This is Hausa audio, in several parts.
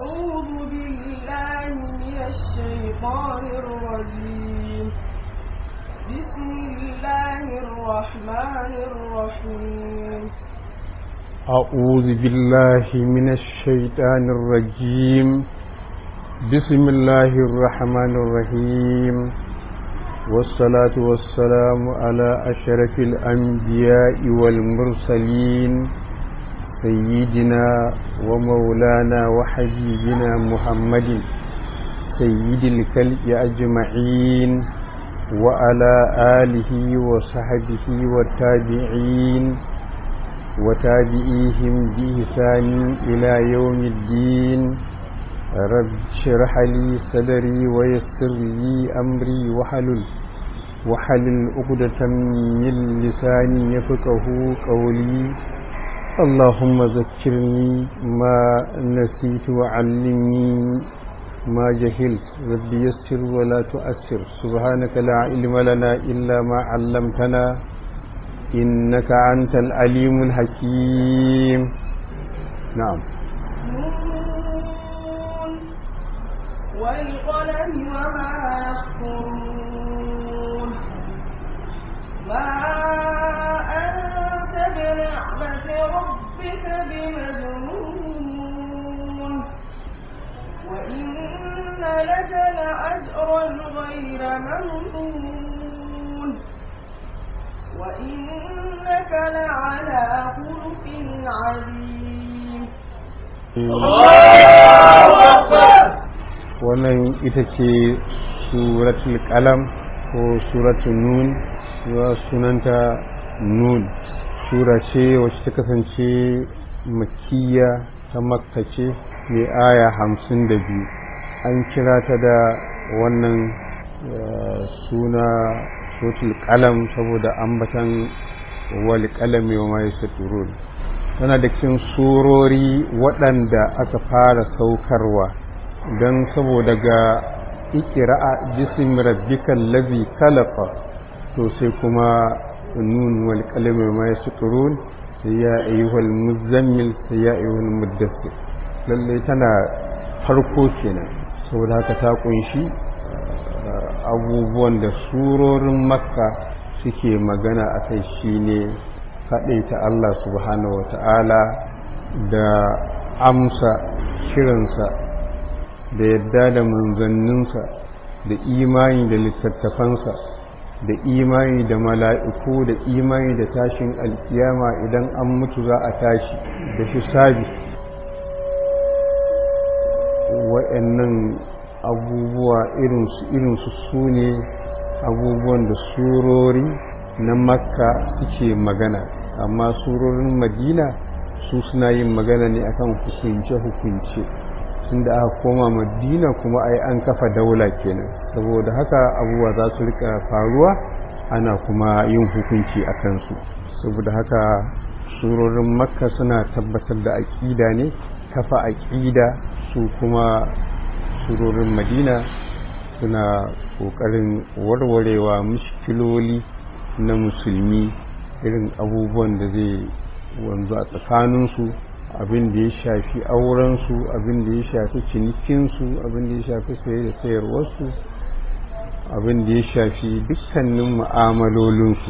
أعوذ بالله من الشيطان الرجيم بسم الله الرحمن الرحيم أعوذ بالله من الشيطان الرجيم بسم الله الرحمن الرحيم والصلاة والسلام على أشرف الأنبياء والمرسلين سيدنا ومولانا وحبيبنا محمد سيد الكلب أجمعين وعلى آله وصحبه والتابعين وتابعيهم بإحسان إلى يوم الدين رب اشرح لي صدري ويسر لي أمري وحلل وحلل عقدة من لساني يفقه قولي اللهم ذكرني ما نسيت وعلمني ما جهلت رب يسر ولا تؤثر سبحانك لا علم لنا إلا ما علمتنا إنك أنت العليم الحكيم نعم نون والقلم وما يسطرون ما أنت بنعمة ربك بمجنون وإن لك لأجرا غير ممنون وإنك لعلى خلق عظيم wannan ita ce suratul qalam ko suratul nun ya sunanta nun sura ce wacce ta kasance makkiya ta makka ce mai aya hamsin da biyu an kira ta da wannan suna suratul qalam saboda ambatan wal qalami wa ma yasturun tana da cikin surori waɗanda aka fara saukarwa don saboda ga ikira'a jisim rabbikal ladhi khalaqa to sai kuma nun wal qalami ma yasturun sai ya ayyuhal muzammil sai ya ayyuhal muddassir lalle tana farko kenan saboda haka ta kunshi abubuwan da surorin makka suke magana a kai shine ta Allah subhanahu wa ta'ala da amsa kiransa da yadda da manzanninsa da imani da littattafansa da imani da mala'iku da imani da tashin alkiyama idan an mutu za a tashi da hisabi wa'annan abubuwa irinsu irinsu su ne abubuwan da surori na makka suke magana amma surorin madina su suna yin magana ne akan hukunce-hukunce tun da aka koma madina kuma ai an kafa daula kenan saboda haka abubuwa za su rika faruwa ana kuma yin hukunci a kansu saboda haka surorin makka suna tabbatar da aƙida ne kafa aƙida su kuma surorin madina suna ƙoƙarin warwarewa mushkiloli na musulmi irin abubuwan da zai wanzu a tsakaninsu abin da ya shafi aurensu abin da ya shafi cinikinsu abin da ya shafi saye da sayarwarsu abin da ya shafi dukkanin mu'amalolinsu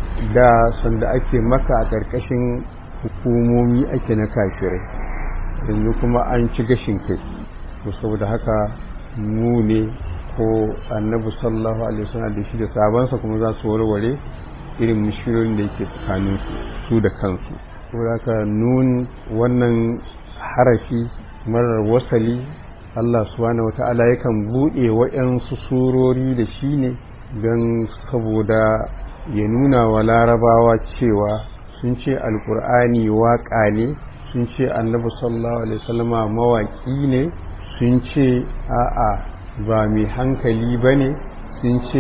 da sanda ake maka a ƙarƙashin hukumomi ake na kafirai yanzu kuma an ci gashin kai to saboda haka mu ne ko annabi sallallahu alaihi wasallam da shi da sabansa kuma za su warware irin mushkilolin da yake tsakanin su da kansu saboda haka nun wannan harafi marar wasali Allah subhanahu wata'ala yakan buɗe waɗansu surori da shi ne don saboda ya nuna wa larabawa cewa sun ce alkur'ani waƙa ne sun ce annabi sallallahu alaihi wasallama mawaƙi ne sun ce a'a ba mai hankali ba ne sun ce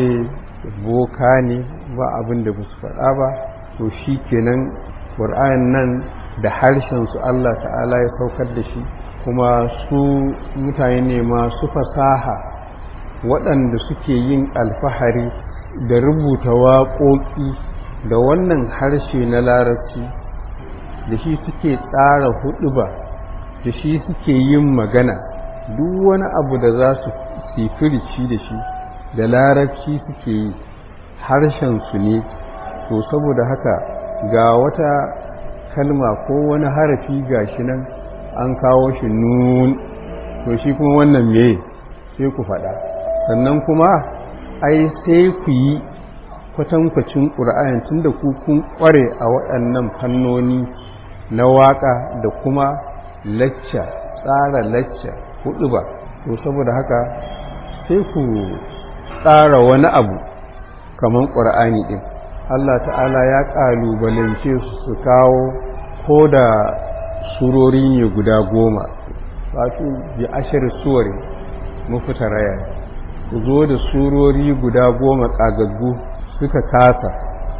boka ne ba abin da ba su faɗa ba to shi kenan ƙur'an nan da harshensu Allah ta'ala ya saukar da shi kuma su mutane ne masu fasaha waɗanda suke yin alfahari da rubuta waƙoƙi da wannan harshe na larabci da shi suke tsara huɗuba da shi suke yin magana duk wani abu da za su sifirici da shi da larabci suke yi harshen su ne to saboda haka ga wata kalma ko wani harafi gashi nan an kawo shi nun to shi kuma wannan me sai ku faɗa sannan kuma ai sai ku yi kwatankwacin ƙura'ayin tun da ku kun ƙware a waɗannan fannoni na waƙa da kuma lacca tsara lacca hudu ba to saboda haka sai ku tsara wani abu kamar ƙura'ani ɗin Allah ta'ala ya ƙalubalance su su kawo ko da surori ne guda goma wato bi ashir suwari mafita raya ku zo da surori guda goma ƙagaggu suka kasa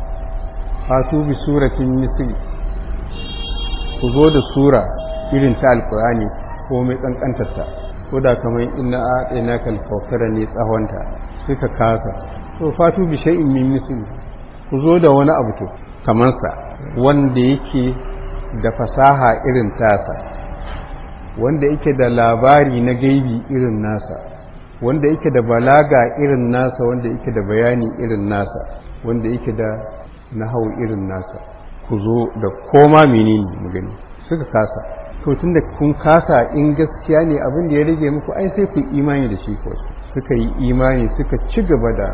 fatu bi suratin misri ku zo da sura irin ta alkur'ani ko mai kankantarta ko da kamar inna a ɗaya kalfaukara ne tsawonta suka kasa to fatu bi shay'in min misri ku zo da wani abu to kamar sa wanda yake da fasaha irin tasa wanda yake da labari na gaibi irin nasa wanda yake da balaga irin nasa wanda yake da bayani irin nasa wanda yake da nahau irin nasa ku zo da koma menene mu gani suka kasa to tunda kun kasa in gaskiya ne abin da ya rage muku ai sai ku imani da shi ko suka yi imani suka ci gaba da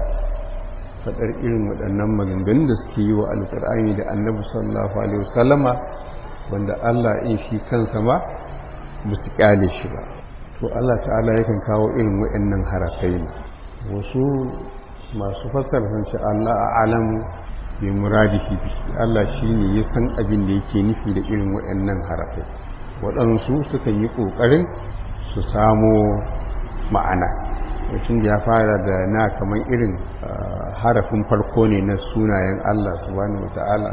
faɗar irin waɗannan maganganun da suke yi wa alƙur'ani da annabi sallallahu alaihi wasallama wanda Allah in shi kansa ma ba su kyale shi ba to Allah ta'ala yakan kawo irin waɗannan harafai ne wasu masu fassara sun ce Allah a alamu bi muradihi bi Allah shine ya san abin da yake nufi da irin waɗannan harafai waɗansu suka yi ƙoƙarin su samo ma'ana mutum ya fara da na kamar irin harafin farko ne na sunayen Allah subhanahu wata'ala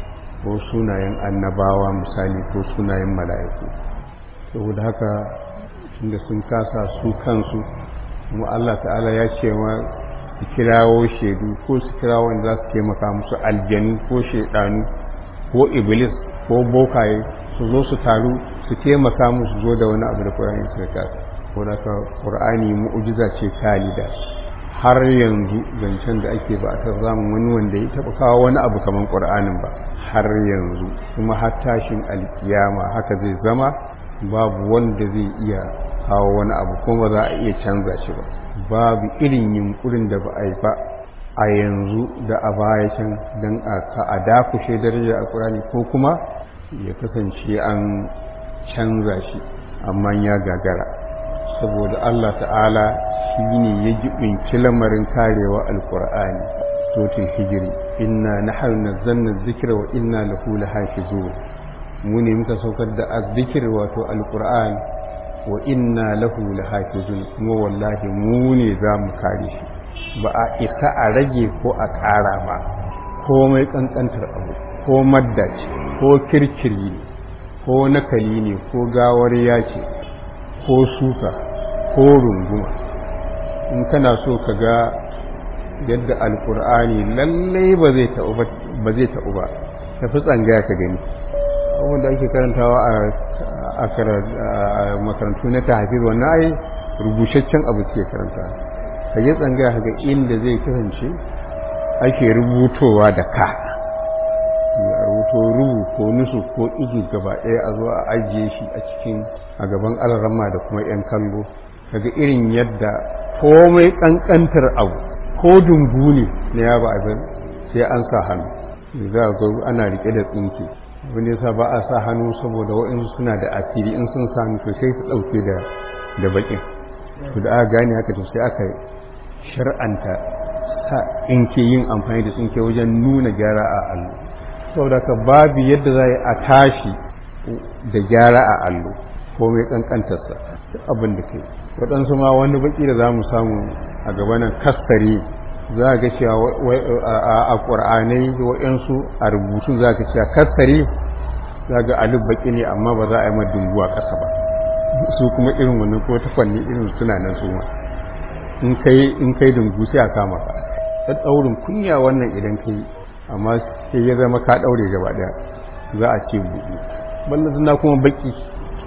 ko sunayen annabawa misali ko sunayen mala'iku saboda haka tunda sun kasa su kansu kuma Allah ta'ala ya ce wa su kirawo shaidu ko su kirawo wanda za su taimaka musu aljanu ko shaidanu ko iblis ko bokaye su zo su taru su taimaka musu zo da wani abu da ƙur'ani suka kasa ko da ka ƙur'ani mu'ujiza ce talida har yanzu zancen da ake ba a ta zamun wani wanda ya taɓa kawo wani abu kamar ƙur'anin ba har yanzu kuma har tashin alkiyama haka zai zama babu wanda zai iya kawo wani abu kuma za a iya canza shi ba babu irin yunkurin da ba a yi ba a yanzu da a baya can don a dakushe daraja a ƙurani ko kuma ya kasance an canza shi amma ya gagara saboda Allah ta'ala shi ne ya jibinci lamarin karewa alƙur'ani sotin hijiri inna nahnu nazzalna dhikra wa inna lahu lahafizun mu ne muka saukar da azzikir wato alquran wa inna lahu lahafizun kuma wallahi mu ne za mu kare shi ba a isa a rage ko a ƙara ba komai kankantar abu ko madda ce ko kirkiri ne ko nakali ne ko gawar ce ko suka ko runguma in kana so ka ga yadda alkur'ani lallai ba zai taɓu ba tafi tsangaya ka gani abubuwan da ake karantawa a makarantu na tahafiz wannan ai rubucaccen abu suke karanta ka yi tsangaya ga inda zai kasance ake rubutowa da ka a rubuto rubu ko nusu ko igi gaba ɗaya a zo a ajiye shi a cikin a gaban alarama da kuma 'yan kallo kaga irin yadda komai ƙanƙantar abu ko dungu ne na yaba abin sai an sa hannu za a ana rike da tsinke wanda yasa ba a sa hannu saboda waɗansu suna da asiri in sun sa hannu to sai su ɗauke da da baƙin to da aka gane haka to sai aka shar'anta sa tsinke yin amfani da tsinke wajen nuna gyara a allo saboda ka babu yadda za a tashi da gyara a allo ko mai ƙanƙantarsa abin da kai waɗansu ma wani baƙi da za mu samu a gabanin kastare za a ga cewa a ƙwar'anai waɗansu a rubutun za ka cewa kastare za ga alif baƙi ne amma ba za a yi madunguwa ƙasa ba su kuma irin wannan ko ta fanni irin suna nan su ma in kai dungu sai a kama ka ta ɗaurin kunya wannan idan ka yi amma sai ya zama ka ɗaure gaba ɗaya za a ce buɗe ballan suna kuma baƙi to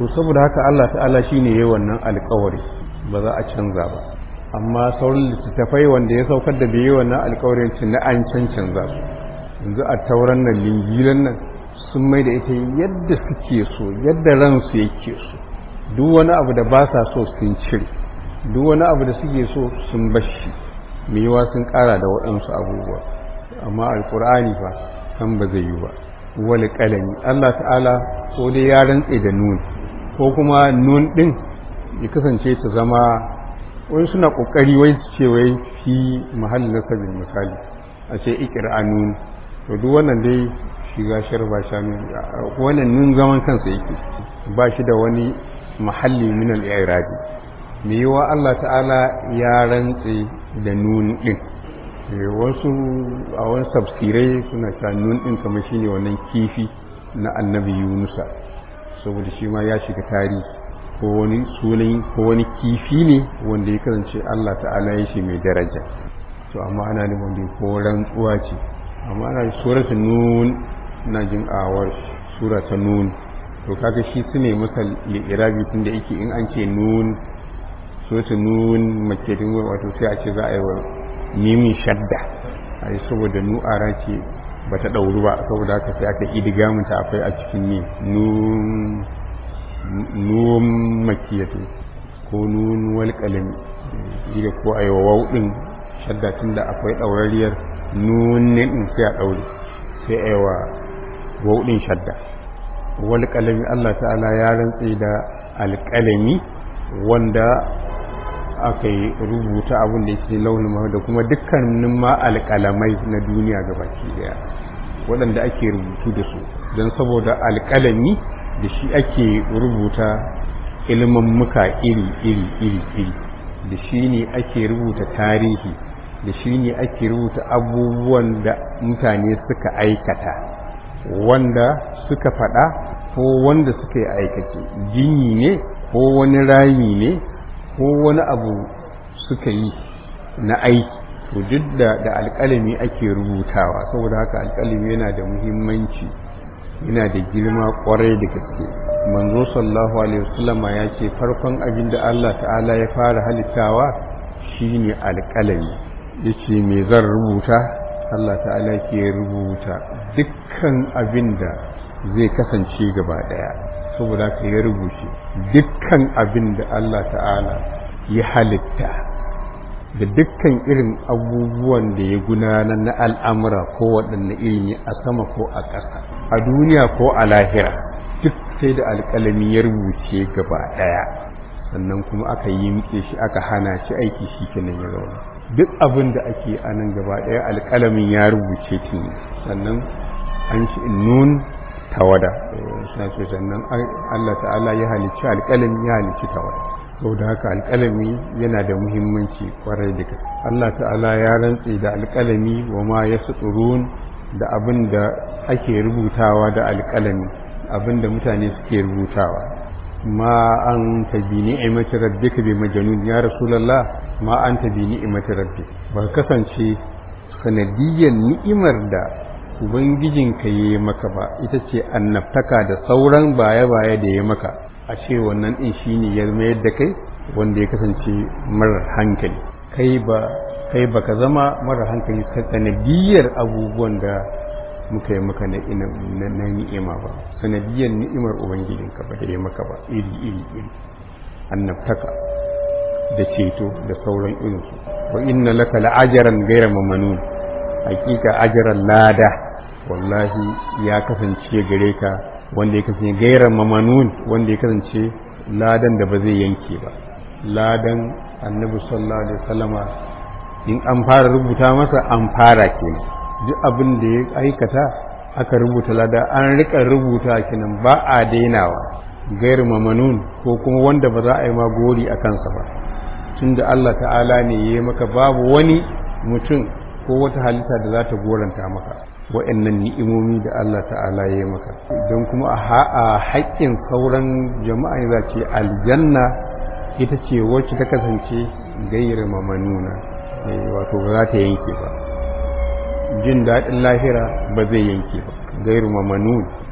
to saboda haka Allah ta'ala shine yayi wannan alƙawari ba za a canza ba amma sauran littattafai wanda ya saukar da bai yi wannan alƙawarin cin na an cancanza su yanzu a tauran nan lingilan nan sun mai da ita yadda suke so yadda ransu yake so duk wani abu da ba sa so sun cire duk wani abu da suke so sun bashi mai yiwa sun ƙara da waɗansu abubuwa amma alƙur'ani fa san ba zai yi ba wani ƙalami Allah ta'ala ko dai ya rantse da nun ko kuma nun ɗin ya kasance ta zama wani suna ƙoƙari wai su ce wai fi mahallin nasabin misali a ce ikira nun to duk wannan dai shiga shar ba sha nun wannan nun zaman kansa yake ba shi da wani mahalli min al-i'rabi me yiwa Allah ta'ala ya rantse da nun ɗin wasu a wani tafsirai suna cewa nun ɗin kamar shine wannan kifi na annabi yunusa saboda shi ma ya shiga tarihi ko wani sunan ko wani kifi ne wanda ya kasance Allah ta'ala ya shi mai daraja to amma ana nufin da ko rantsuwa ce amma ana suratul nun na jin awar sura ta nun to kaga shi su ne masa li'irabi tunda yake in an ce nun suratul nun makedin wato sai a ce za a yi wa mimin shadda ai saboda nu'ara ce ba ta ɗauru ba saboda haka sai aka idiga ta akwai a cikin ne nun makiyatu ko nun wal kalami ida ko a yi wa ɗin shadda tun da akwai ɗaurariyar nun ɗin sai a ɗaure sai a yi wa wauɗin shadda wal kalami Allah ta'ala ya rantse da alƙalami wanda aka yi rubuta abin da yake launin mahau da kuma dukkanin ma alƙalamai na duniya gabaki daya waɗanda ake rubutu da su don saboda alƙalami da shi ake rubuta ilimin muka iri iri iri iri da shi ne ake rubuta tarihi da shi ne ake rubuta abubuwan da mutane suka aikata wanda suka faɗa ko wanda suka yi aikace jini ne ko wani rami ne ko wani abu suka yi na aiki to duk da da alƙalami ake rubutawa saboda haka alƙalami yana da muhimmanci yana da girma ƙwarai da gaske manzo sallallahu alaihi wasallama ya ce farkon abin da Allah ta'ala ya fara halittawa shine alƙalami yace me zan rubuta Allah ta'ala ke rubuta dukkan abin da zai kasance gaba daya saboda ka ya rubuce dukkan abin da Allah ta'ala ya halitta da dukkan irin abubuwan da ya gudanar na al'amura ko waɗanne iri ne a sama ko a ƙasa a duniya ko a lahira duk sai da alƙalami ya rubuce gaba ɗaya sannan kuma aka yi mitse shi aka hana shi aiki shi kenan ya zauna duk abin da ake a nan gaba ɗaya alƙalamin ya rubuce tun sannan an shi nun tawada sannan Allah ta'ala ya halicci alƙalami ya halicci tawada saboda haka alƙalami yana da muhimmanci kwarai da gaske Allah ta'ala ya rantse da alƙalami wa ma yasturun da abin da ake rubutawa da alƙalami abin da mutane suke rubutawa ma an ta bi ni'imati rabbika bi majnun ya rasulullah ma an ta bi ni'imati rabbik ba kasance sanadiyyar ni'imar da ubangijinka ya yi maka ba ita ce annabtaka da sauran baya-baya da ya maka a ce wannan ɗin shi ne ya mayar da kai wanda ya kasance marar hankali kai ba kai baka zama marar hankali ta sanadiyyar abubuwan da muka yi maka na na ni'ima ba sanadiyyar ni'imar ubangijinka ba da ya maka ba iri iri iri annabtaka da ceto da sauran irinsu wa inna laka la'ajaran gaira mamanun hakika ajaran lada wallahi ya kasance gare ka wanda ya kasance gairan mamanun wanda ya kasance ladan da ba zai yanke ba ladan annabi sallallahu alaihi wasallama in an fara rubuta masa an fara kenan duk abin da ya aikata aka rubuta lada an rika rubuta kenan ba a dainawa gairu mamanun ko kuma wanda ba za a yi ma gori a kansa ba tunda Allah ta'ala ne ya yi maka babu wani mutum ko wata halitta da za ta goranta maka wa'annan ni'imomi da Allah ta'ala ya yi maka don kuma a haƙƙin sauran jama'a za ce aljanna ita ce wacce ta kasance gaira mamanuna wato ba za ta yanke ba jin daɗin lahira ba zai yanke ba gairu mamanun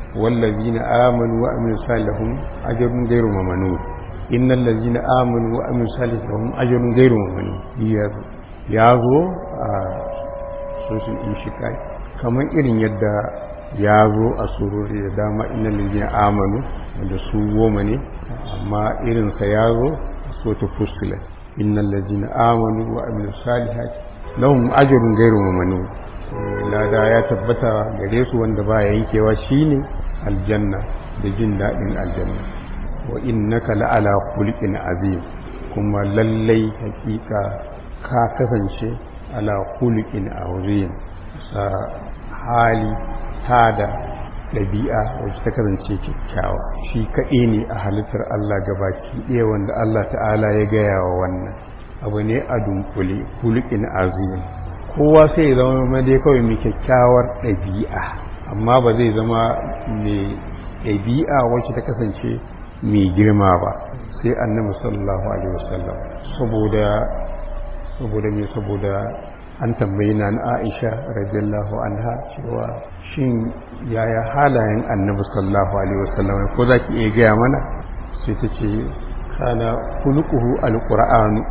wallazina amanu wa amilus salihum ajrun ghairu mamnun innal ladzina amanu wa amilus salihum ajrun ghairu mamnun ya zo a sosul inshikai kamar irin yadda ya zo a surori da dama innal ladzina amanu wanda su goma ne amma irinsa ya zo a sota fuskula innal ladzina amanu wa amilus salihati lahum ajrun ghairu mamnun lada ya tabbata gare su wanda ba yankewa shine aljanna da jin daɗin aljanna wa innaka la'ala khuluqin azim kuma lallai hakika ka kasance ala khuluqin azim sa hali tada ɗabi'a wacce ta kasance kyakkyawa shi kaɗai ne a halittar Allah gabaki ɗaya wanda Allah ta'ala ya gaya wa wannan abu ne a dunkule khuluqin azim kowa sai ya zama dai kawai mai kyakkyawar ɗabi'a amma ba zai zama mai ɗabi'a wacce ta kasance mai girma ba sai annabi sallallahu alaihi wasallam saboda saboda me saboda an tambayi na Aisha radiyallahu anha cewa shin yaya halayen annabi sallallahu alaihi wasallam ko zaki iya gaya mana sai ta ce kana khuluquhu alqur'anu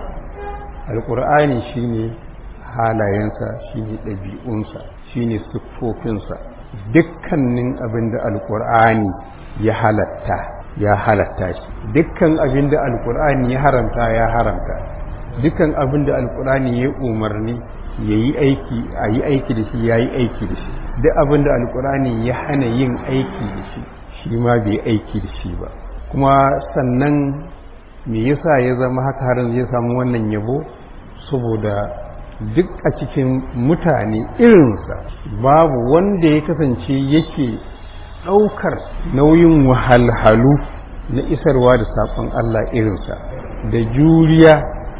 alqur'ani shine halayensa shine ɗabi'unsa shine siffofinsa dukkanin abin da alkur'ani ya halatta ya halatta shi dukkan abin da alkur'ani ya haramta ya haramta dukkan abin da alkur'ani ya umarni ya yi aiki a yi aiki da shi ya yi aiki da shi duk abin da alkur'ani ya hana yin aiki da shi shi ma bai aiki da shi ba kuma sannan me yasa ya zama haka har zai samu wannan yabo saboda duk a cikin mutane irinsa babu wanda ya kasance yake ɗaukar nauyin wahalhalu na isarwa da saƙon Allah irinsa da juriya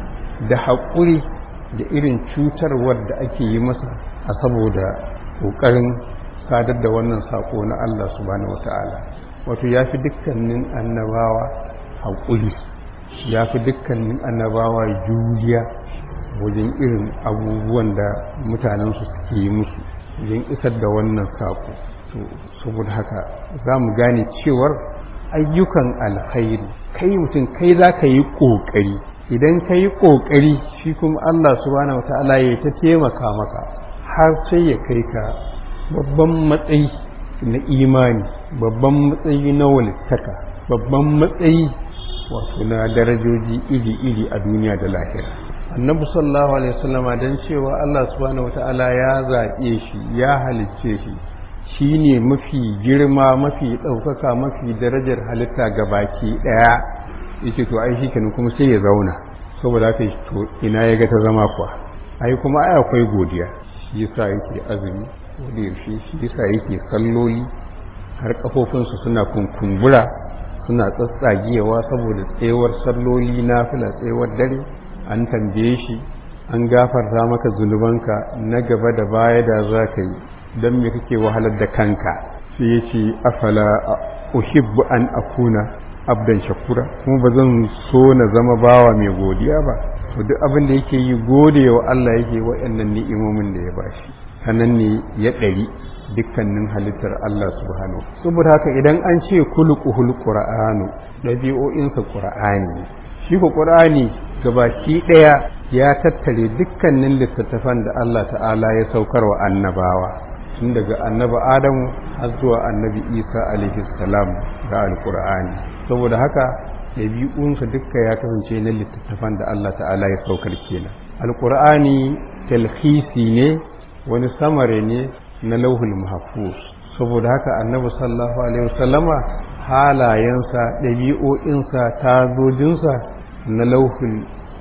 da haƙuri da irin cutarwar da ake yi masa a saboda ƙoƙarin sadar da wannan saƙo na Allah subhanahu wata'ala wato ya fi dukkanin annabawa haƙuri ya fi dukkanin annabawa juriya wajen irin abubuwan da mutanensu suke yi musu wajen isar da wannan saƙo saboda haka za mu gane cewar ayyukan alkhairi kai mutum kai za ka yi ƙoƙari idan ka yi ƙoƙari shi kuma Allah subhanahu wata'ala ya ta taimaka maka har sai ya kai ka babban matsayi na imani babban matsayi na walittaka babban matsayi wato na darajoji iri-iri a duniya da lahira annabi sallallahu alaihi wasallama dan cewa Allah subhanahu wata'ala ya zaɓe shi ya halicce shi shine mafi girma mafi ɗaukaka mafi darajar halitta ga baki ɗaya yake to ai shikenan kuma sai ya zauna saboda haka to ina ya ga ta zama kuwa ai kuma ai akwai godiya shi yasa yake azumi da yaushe shi yasa yake salloli har kafofinsu suna kunkumbura suna tsatsagiyawa saboda tsayuwar salloli na fila tsayuwar dare an tambaye shi an gafarta maka zunubanka na gaba da baya da za ka yi don me kake wahalar da kanka sai ya ce afala uhibbu an akuna abdan shakura kuma ba zan so na zama bawa mai godiya ba to duk abin da yake yi gode wa Allah yake waɗannan ni'imomin da ya bashi sanan ne ya ɗari dukkanin halittar Allah subhanahu saboda haka idan an ce kulquhul qur'anu ɗabi'o'insa qur'ani shi ko qur'ani gabaki ɗaya ya tattare dukkanin littattafan da Allah ta'ala ya saukar wa annabawa tun daga annabi adamu har zuwa annabi isa alaihi salam da alqur'ani saboda haka ɗabi'unsa dukka ya kasance na littattafan da Allah ta'ala ya saukar kenan alqur'ani talhisi ne wani samare ne na lauhul mahfuz saboda haka annabi sallallahu alaihi wasallama halayensa ɗabi'o'insa tazojinsa na lauhul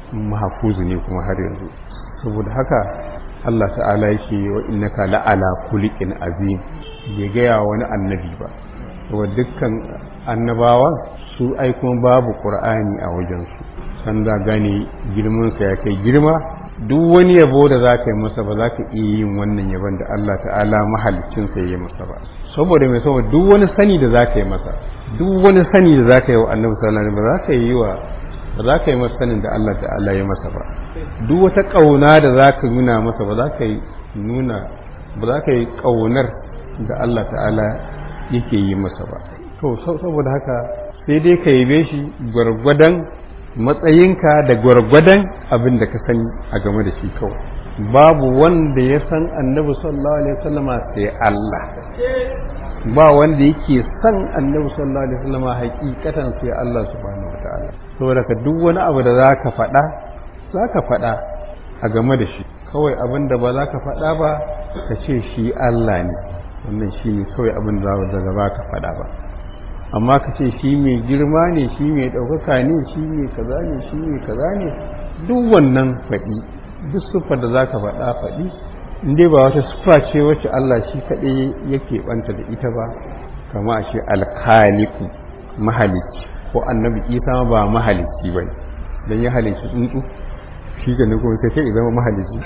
mahfuz ne kuma har yanzu saboda haka Allah ta'ala yake wa innaka la'ala kulikin azim bai gaya wani annabi ba saboda dukkan annabawan su ai kuma babu qur'ani a wajensu san da gane girmansa ya kai girma duk wani yabo da za ka yi masa ba za ka iya yin wannan yabon da Allah ta'ala mahalicinsa ya yi masa ba saboda mai saboda duk wani sani da za ka yi masa duk wani sani da za ka yi wa annabi sallallahu alaihi wasallam ba za ka yi wa ba za ka yi masa sanin da Allah ta'ala ya masa ba duk wata kauna da za ka nuna masa ba za ka yi nuna ba za ka yi kaunar da Allah ta'ala yake yi masa ba to saboda haka sai dai ka yabe shi gwargwadon matsayinka da gwargwadon abin da ka sani a game da shi kawai babu wanda ya san annabi sallallahu alaihi wasallama sai Allah ba wanda yake san annabi sallallahu alaihi wasallama hakikatan sai Allah subhanahu wataala saboda ka duk wani abu da zaka faɗa zaka faɗa a game da shi kawai abin da ba za ka faɗa ba ka ce shi Allah ne wannan shi ne kawai abin da za ba ka faɗa ba amma ka ce shi mai girma ne shi mai ɗaukaka ne shi mai kaza ne shi mai kaza ne duk wannan faɗi duk siffar da za ka faɗa faɗi in dai ba wata siffa ce wacce Allah shi kaɗai yake ɓanta da ita ba kama a ce alkaliku mahalicci ko annabi isa ba mahalicci ba don ya halicci tsuntsu shi ga nan kuma sai zama mahalicci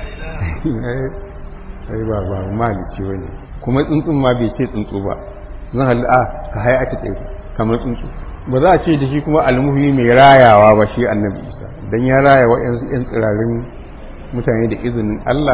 ai ba ba mahalicci ba ne kuma tsuntsun ma bai ce tsuntsu ba zan halli a ka haya ake tsaye kamar tsuntsu ba za a ce da shi kuma almuhi mai rayawa ba shi annabi isa don ya raya wa yan tsirarin mutane da izinin allah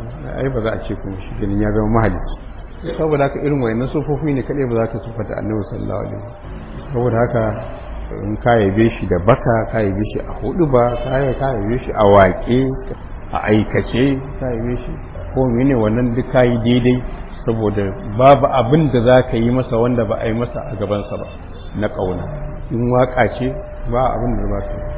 ai ba za a ce kuma shi ganin ya zama mahalicci saboda haka irin wayannan sufofi ne kadai ba za ka sufata annabi sallallahu alaihi wasallam saboda haka in ka yabe shi da baka ka yabe shi a hudu ba ka yabe shi a waƙe a aikace ka yabe shi ko mene wannan duk ka yi daidai saboda babu abin da za ka yi masa wanda ba a yi masa a gabansa ba na ƙauna in waƙa ce ba abin da ba ka yi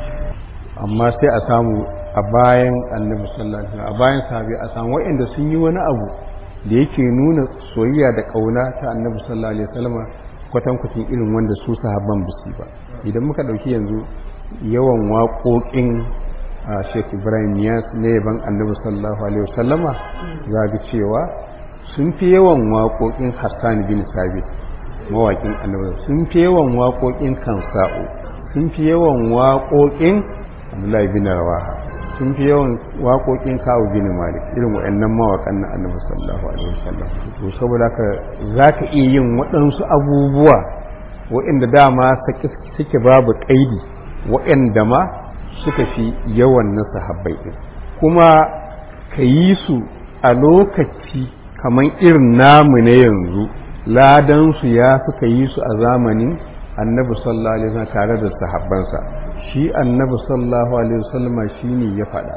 amma sai a samu a bayan annabi sallallahu alaihi wasallam a bayan sahabi a samu waɗanda sun yi wani abu da yake nuna soyayya da ƙauna ta annabi sallallahu alaihi wasallam kwatankwacin irin wanda su sahabban bisi ba idan muka ɗauki yanzu yawan waƙoƙin a sheikh ibrahim yas na yaban annabi sallallahu alaihi wasallama za ga cewa sun fi yawan waƙoƙin hassan bin sabit mawaƙin annabi sun fi yawan waƙoƙin kansa'u sun fi yawan waƙoƙin abdullahi bin rawaha sun fi yawan waƙoƙin kawo bin malik irin waɗannan mawaƙan na annabi sallallahu alaihi wasallam to saboda haka za ka iya yin waɗansu abubuwa waɗanda dama suke babu ƙaidi waɗanda ma suka fi yawan na sahabbai ɗin kuma ka yi su a lokaci kamar irin namu na yanzu ladansu ya suka yi su a zamanin annabi sallallahu alaihi wasallam tare da sahabbansa shi annabi sallallahu alaihi wasallam shine ya faɗa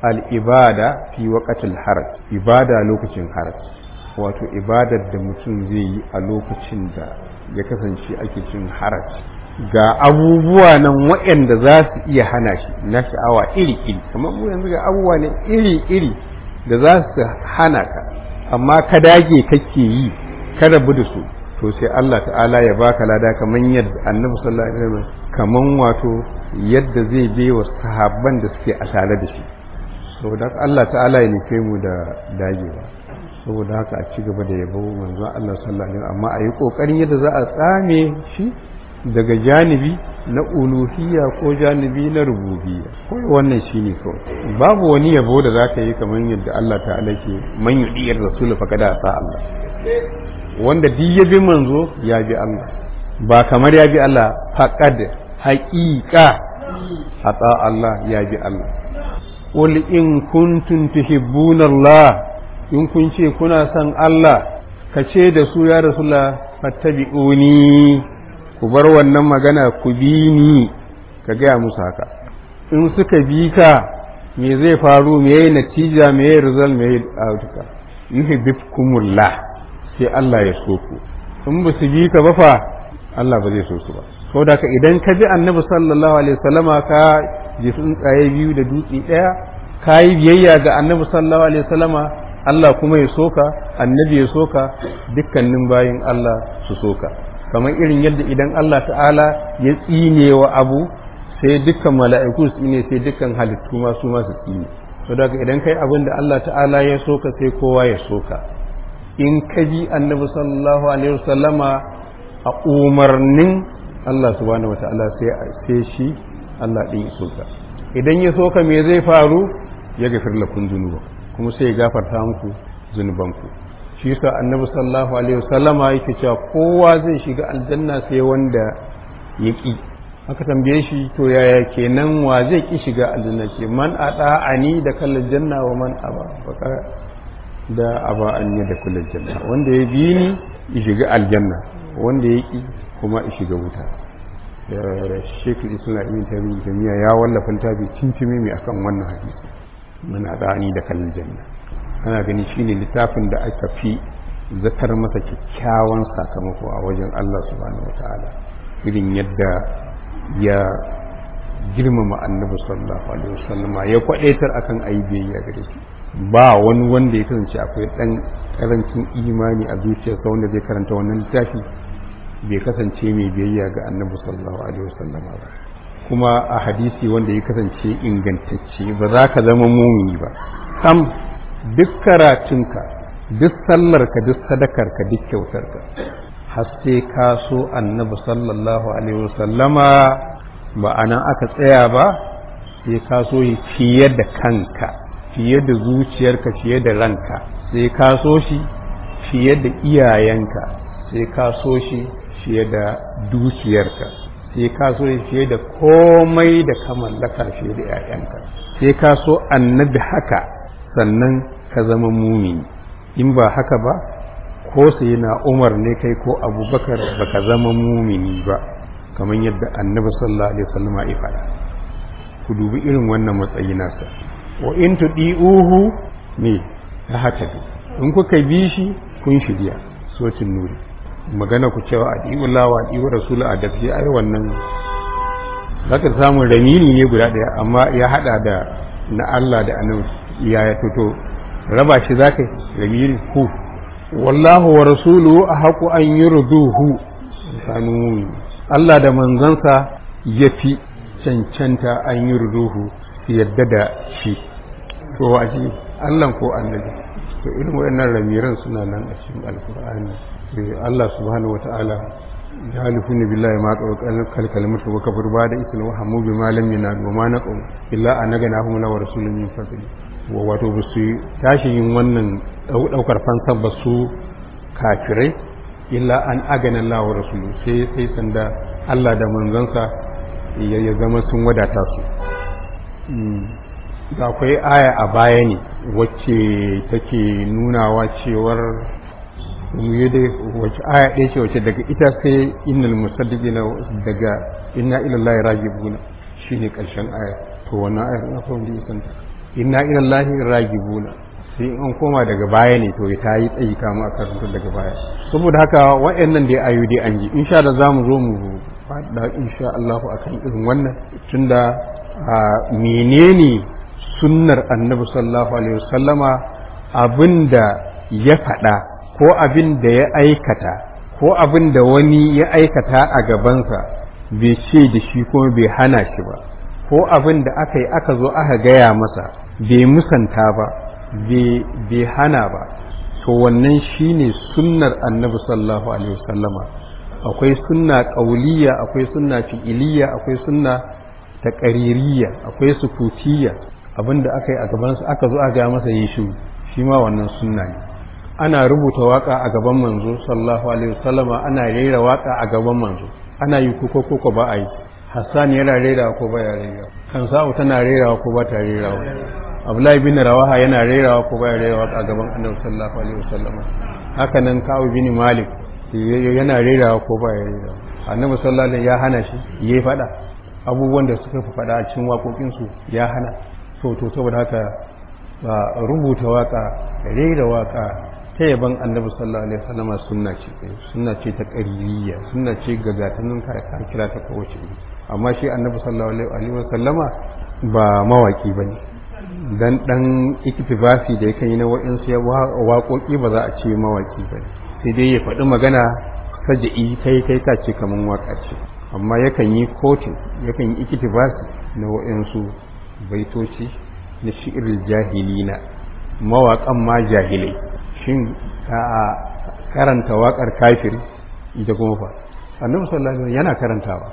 al-ibada fi waqtil haraj ibada lokacin haraj wato ibadar da mutum zai yi a lokacin da ya kasance ake cin haraj ga abubuwa nan waɗanda za su iya hana shi na sha'awa iri-iri kamar mu yanzu ga abubuwa ne iri-iri da za su hana ka amma ka dage kake yi ka rabu da su to sai Allah ta'ala ya baka lada kamar yadda annabi sallallahu alaihi wasallam kaman wato yadda zai bai wa sahabban da suke a tare da shi saboda Allah ta'ala ya nufe mu da dagewa saboda haka a ci gaba da yabo manzo Allah sallallahu alaihi wasallam amma a yi kokarin yadda za a tsame shi daga janibi na uluhiyya ko janibi na rububiyya ko wannan shine kawai babu wani yabo da zaka yi kamar yadda Allah ta'ala ke man yudiyar rasul fa kada sa Allah wanda duk ya bi manzo ya bi Allah ba kamar ya bi Allah faqad haqiqa ata Allah ya bi Allah qul in kuntum tuhibbuna Allah in kun ce kuna son Allah ka ce da su ya rasulullah fattabi'uni ku bar wannan magana ku bi ni ka gaya musu haka in suka bi ka me zai faru me yayi natija me yayi result me yayi outcome yuhibbukumullah sai Allah ya so ku in ba su bi ka ba fa Allah ba zai so su ba saboda ka idan ka bi annabi sallallahu alaihi wasallama ka ji tsuntsaye biyu da dutse daya ka yi biyayya ga annabi sallallahu alaihi wasallama Allah kuma ya soka annabi ya soka dukkanin bayin Allah su soka kamar irin yadda idan Allah ta'ala ya tsine wa abu sai dukkan mala'iku su tsine sai dukkan halittu ma su ma su tsine to daga idan kai abin da Allah ta'ala ya soka sai kowa ya soka in ka bi annabi sallallahu alaihi wasallama a umarnin Allah subhanahu wata'ala sai sai shi Allah din ya soka idan ya soka me zai faru ya gafir lakum zunuba kuma sai ya gafarta muku zunubanku shi yasa annabi sallallahu alaihi wasallama yake cewa kowa zai shiga aljanna sai wanda ya ki aka tambaye shi to yaya kenan wa zai ki shiga aljanna ce man ani da kallal janna wa man aba baka da aba an da kullal janna wanda ya bi ni ya shiga aljanna wanda ya ƙi kuma ya shiga wuta shekul islam ibn taymiya ya wallafa littafi cincimi mai akan wannan hadisi muna dani da kallon janna ana gani shine littafin da aka fi zatar masa kyakkyawan sakamako a wajen Allah subhanahu wataala irin yadda ya girmama annabi sallallahu alaihi wasallam ya kwadaitar akan ayi biyayya gare shi ba wani wanda ya kasance akwai dan karancin imani a zuciyarsa wanda zai karanta wannan littafi bai kasance mai biyayya ga annabi sallallahu alaihi wasallam ba kuma a hadisi wanda ya kasance ingantacce ba za ka zama mumini ba sam duk karatunka duk sallarka duk sadakarka duk kyautarka har sai ka so annabi sallallahu alaihi wasallama ba a nan aka tsaya ba sai ka so yi fiye da kanka fiye da zuciyarka fiye da ranka sai ka so shi fiye da iyayenka sai ka so shi fiye da dukiyarka sai ka so shi fiye da komai da ka mallaka fiye da 'ya'yanka sai ka so annabi haka sannan ka zama mumini in ba haka ba ko sai na umar ne kai ko abubakar ba ka zama mumini ba kamar yadda annabi sallallahu alaihi wasallam ya faɗa ku dubi irin wannan matsayi nasa wa in tudiuhu me ta haka in kuka bi shi kun shirya sotin nuri magana ku cewa adi'ullah wa adi'u rasul a gaske ai wannan zaka samu ramini ne guda daya amma ya hada da na Allah da annabi ya ya fito raba shi zaka ramini ku wallahu wa rasuluhu ahaqu an yurduhu sanu Allah da manzansa yafi cancanta an yurduhu yadda da shi to waje Allah ko annabi to irin wayannan ramiran suna nan a cikin alkur'ani Allah subhanahu wata'ala ya halifuni billahi ma kal kalimatu wa kafir ba da isla wa hamu bi malam yana wa ma naqum illa annagana hum la wa rasulun min fadli wa wato ba su tashi yin wannan daukar fansa ba su kafirai illa an agana Allah wa rasulu sai sai sanda Allah da manzansa ya zama sun wadata su da akwai aya a baya ne wacce take nunawa cewar mu dai wacce aya ɗaya ce wacce daga ita sai innal musaddiqina daga inna ila allahi ragibuna shine karshen aya to wannan ayar na fa wanda isan inna ila allahi ragibuna sai an koma daga baya ne to ta yi tsayi kama a karanta daga baya saboda haka wa'annan dai ayu dai an ji insha Allah zamu zo mu faɗa insha Allah akan irin wannan tunda menene sunnar annabi sallallahu alaihi wasallama abinda ya faɗa ko abin da ya aikata ko abin da wani ya aikata a gabansa bai ce da shi kuma bai hana shi ba ko abin da aka yi aka zo aka gaya masa bai musanta ba bai hana ba to wannan shine sunnar annabi sallallahu alaihi wasallama akwai sunna ƙauliya akwai sunna fi'iliya akwai sunna taƙaririya akwai sukutiyya abinda aka yi a gabansa aka zo aka gaya masa yi shi shi ma wannan sunna ne ana rubuta waka a gaban manzo sallallahu alaihi wasallama ana rera waka a gaban manzo ana yi ko ko ba a yi hassan yana rera ko ba ya rera kan sa'u tana rera ko ba ta rera abdullahi bin rawaha yana rera ko ba ya rera a gaban annabi sallallahu alaihi wasallama haka nan kawu bin malik yana rera ko ba ya rera annabi sallallahu alaihi ya hana shi yayi fada abubuwan da suka fi fada a cikin waƙoƙinsu ya hana to to saboda haka rubuta waka rera waka ta yaban annabi sallallahu alaihi wasallama sunna ce sunna ce ta qariyya sunna ce gagatanin ka ka kira ta kowace amma shi annabi sallallahu alaihi wasallama ba mawaki bane dan dan iktibasi da yake yi na wa'insu ya waƙoƙi ba za a ce mawaki bane sai dai ya faɗi magana saja'i kai kai ka ce kaman waka ce amma yakan yi kotin yakan yi iktibasi na wa'insu baitoci na shi'iril jahilina mawaƙan ma jahilai shin a karanta waƙar kafir ita kuma fa annabi sallallahu alaihi yana karantawa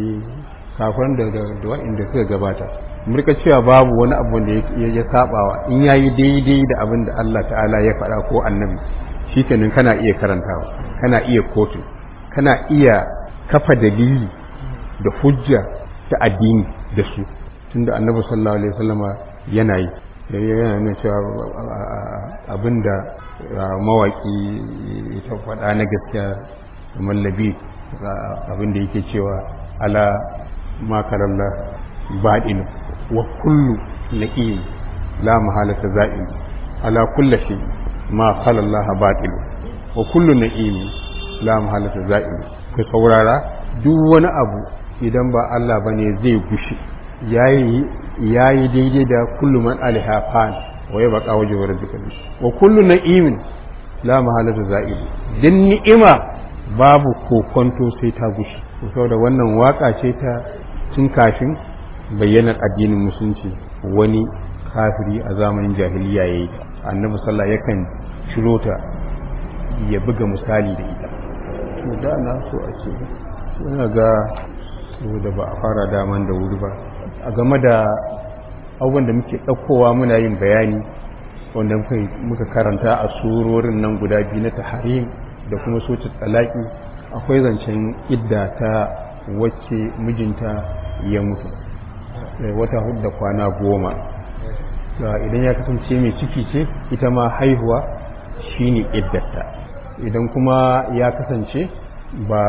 kafin da da wa'inda suka gabata murka cewa babu wani abu da ya sabawa in yayi daidai da abin da Allah ta'ala ya faɗa ko annabi shikenan kana iya karantawa kana iya kotu kana iya kafa dalili da hujja ta addini da su tunda annabi sallallahu alaihi wasallama yana yi yana nuna cewa abinda mawaki ta faɗa na gaskiya kamar labi abin da yake cewa ala makaralla baɗinu wa kullu na'im la mahalata za'im ala kulla shi ma khalallaha baɗinu wa kullu na'im la mahalata za'im ku saurara duk wani abu idan ba Allah bane zai gushi yayi yayi daidai da kullu man alaiha fan wa yabqa wajhu rabbika wa kullu na'imin la mahalata za'im din ni'ima babu kokonto sai ta gushi saboda wannan waka ce ta tun kafin bayyanar addinin musulunci wani kafiri a zamanin jahiliya yayi annabi sallallahu yakan ciro ta ya buga misali da ita to da na so a ce ina ga da ba a fara daman da wuri ba a game da abubuwan da muke ɗaukowa muna yin bayani wanda muka karanta a surorin nan guda biyu na taharim da kuma soci talaki akwai zancen idda ta wacce mijinta ya mutu wata hudu da kwana goma idan ya kasance mai ciki ce ita ma haihuwa shine iddata idan kuma ya kasance ba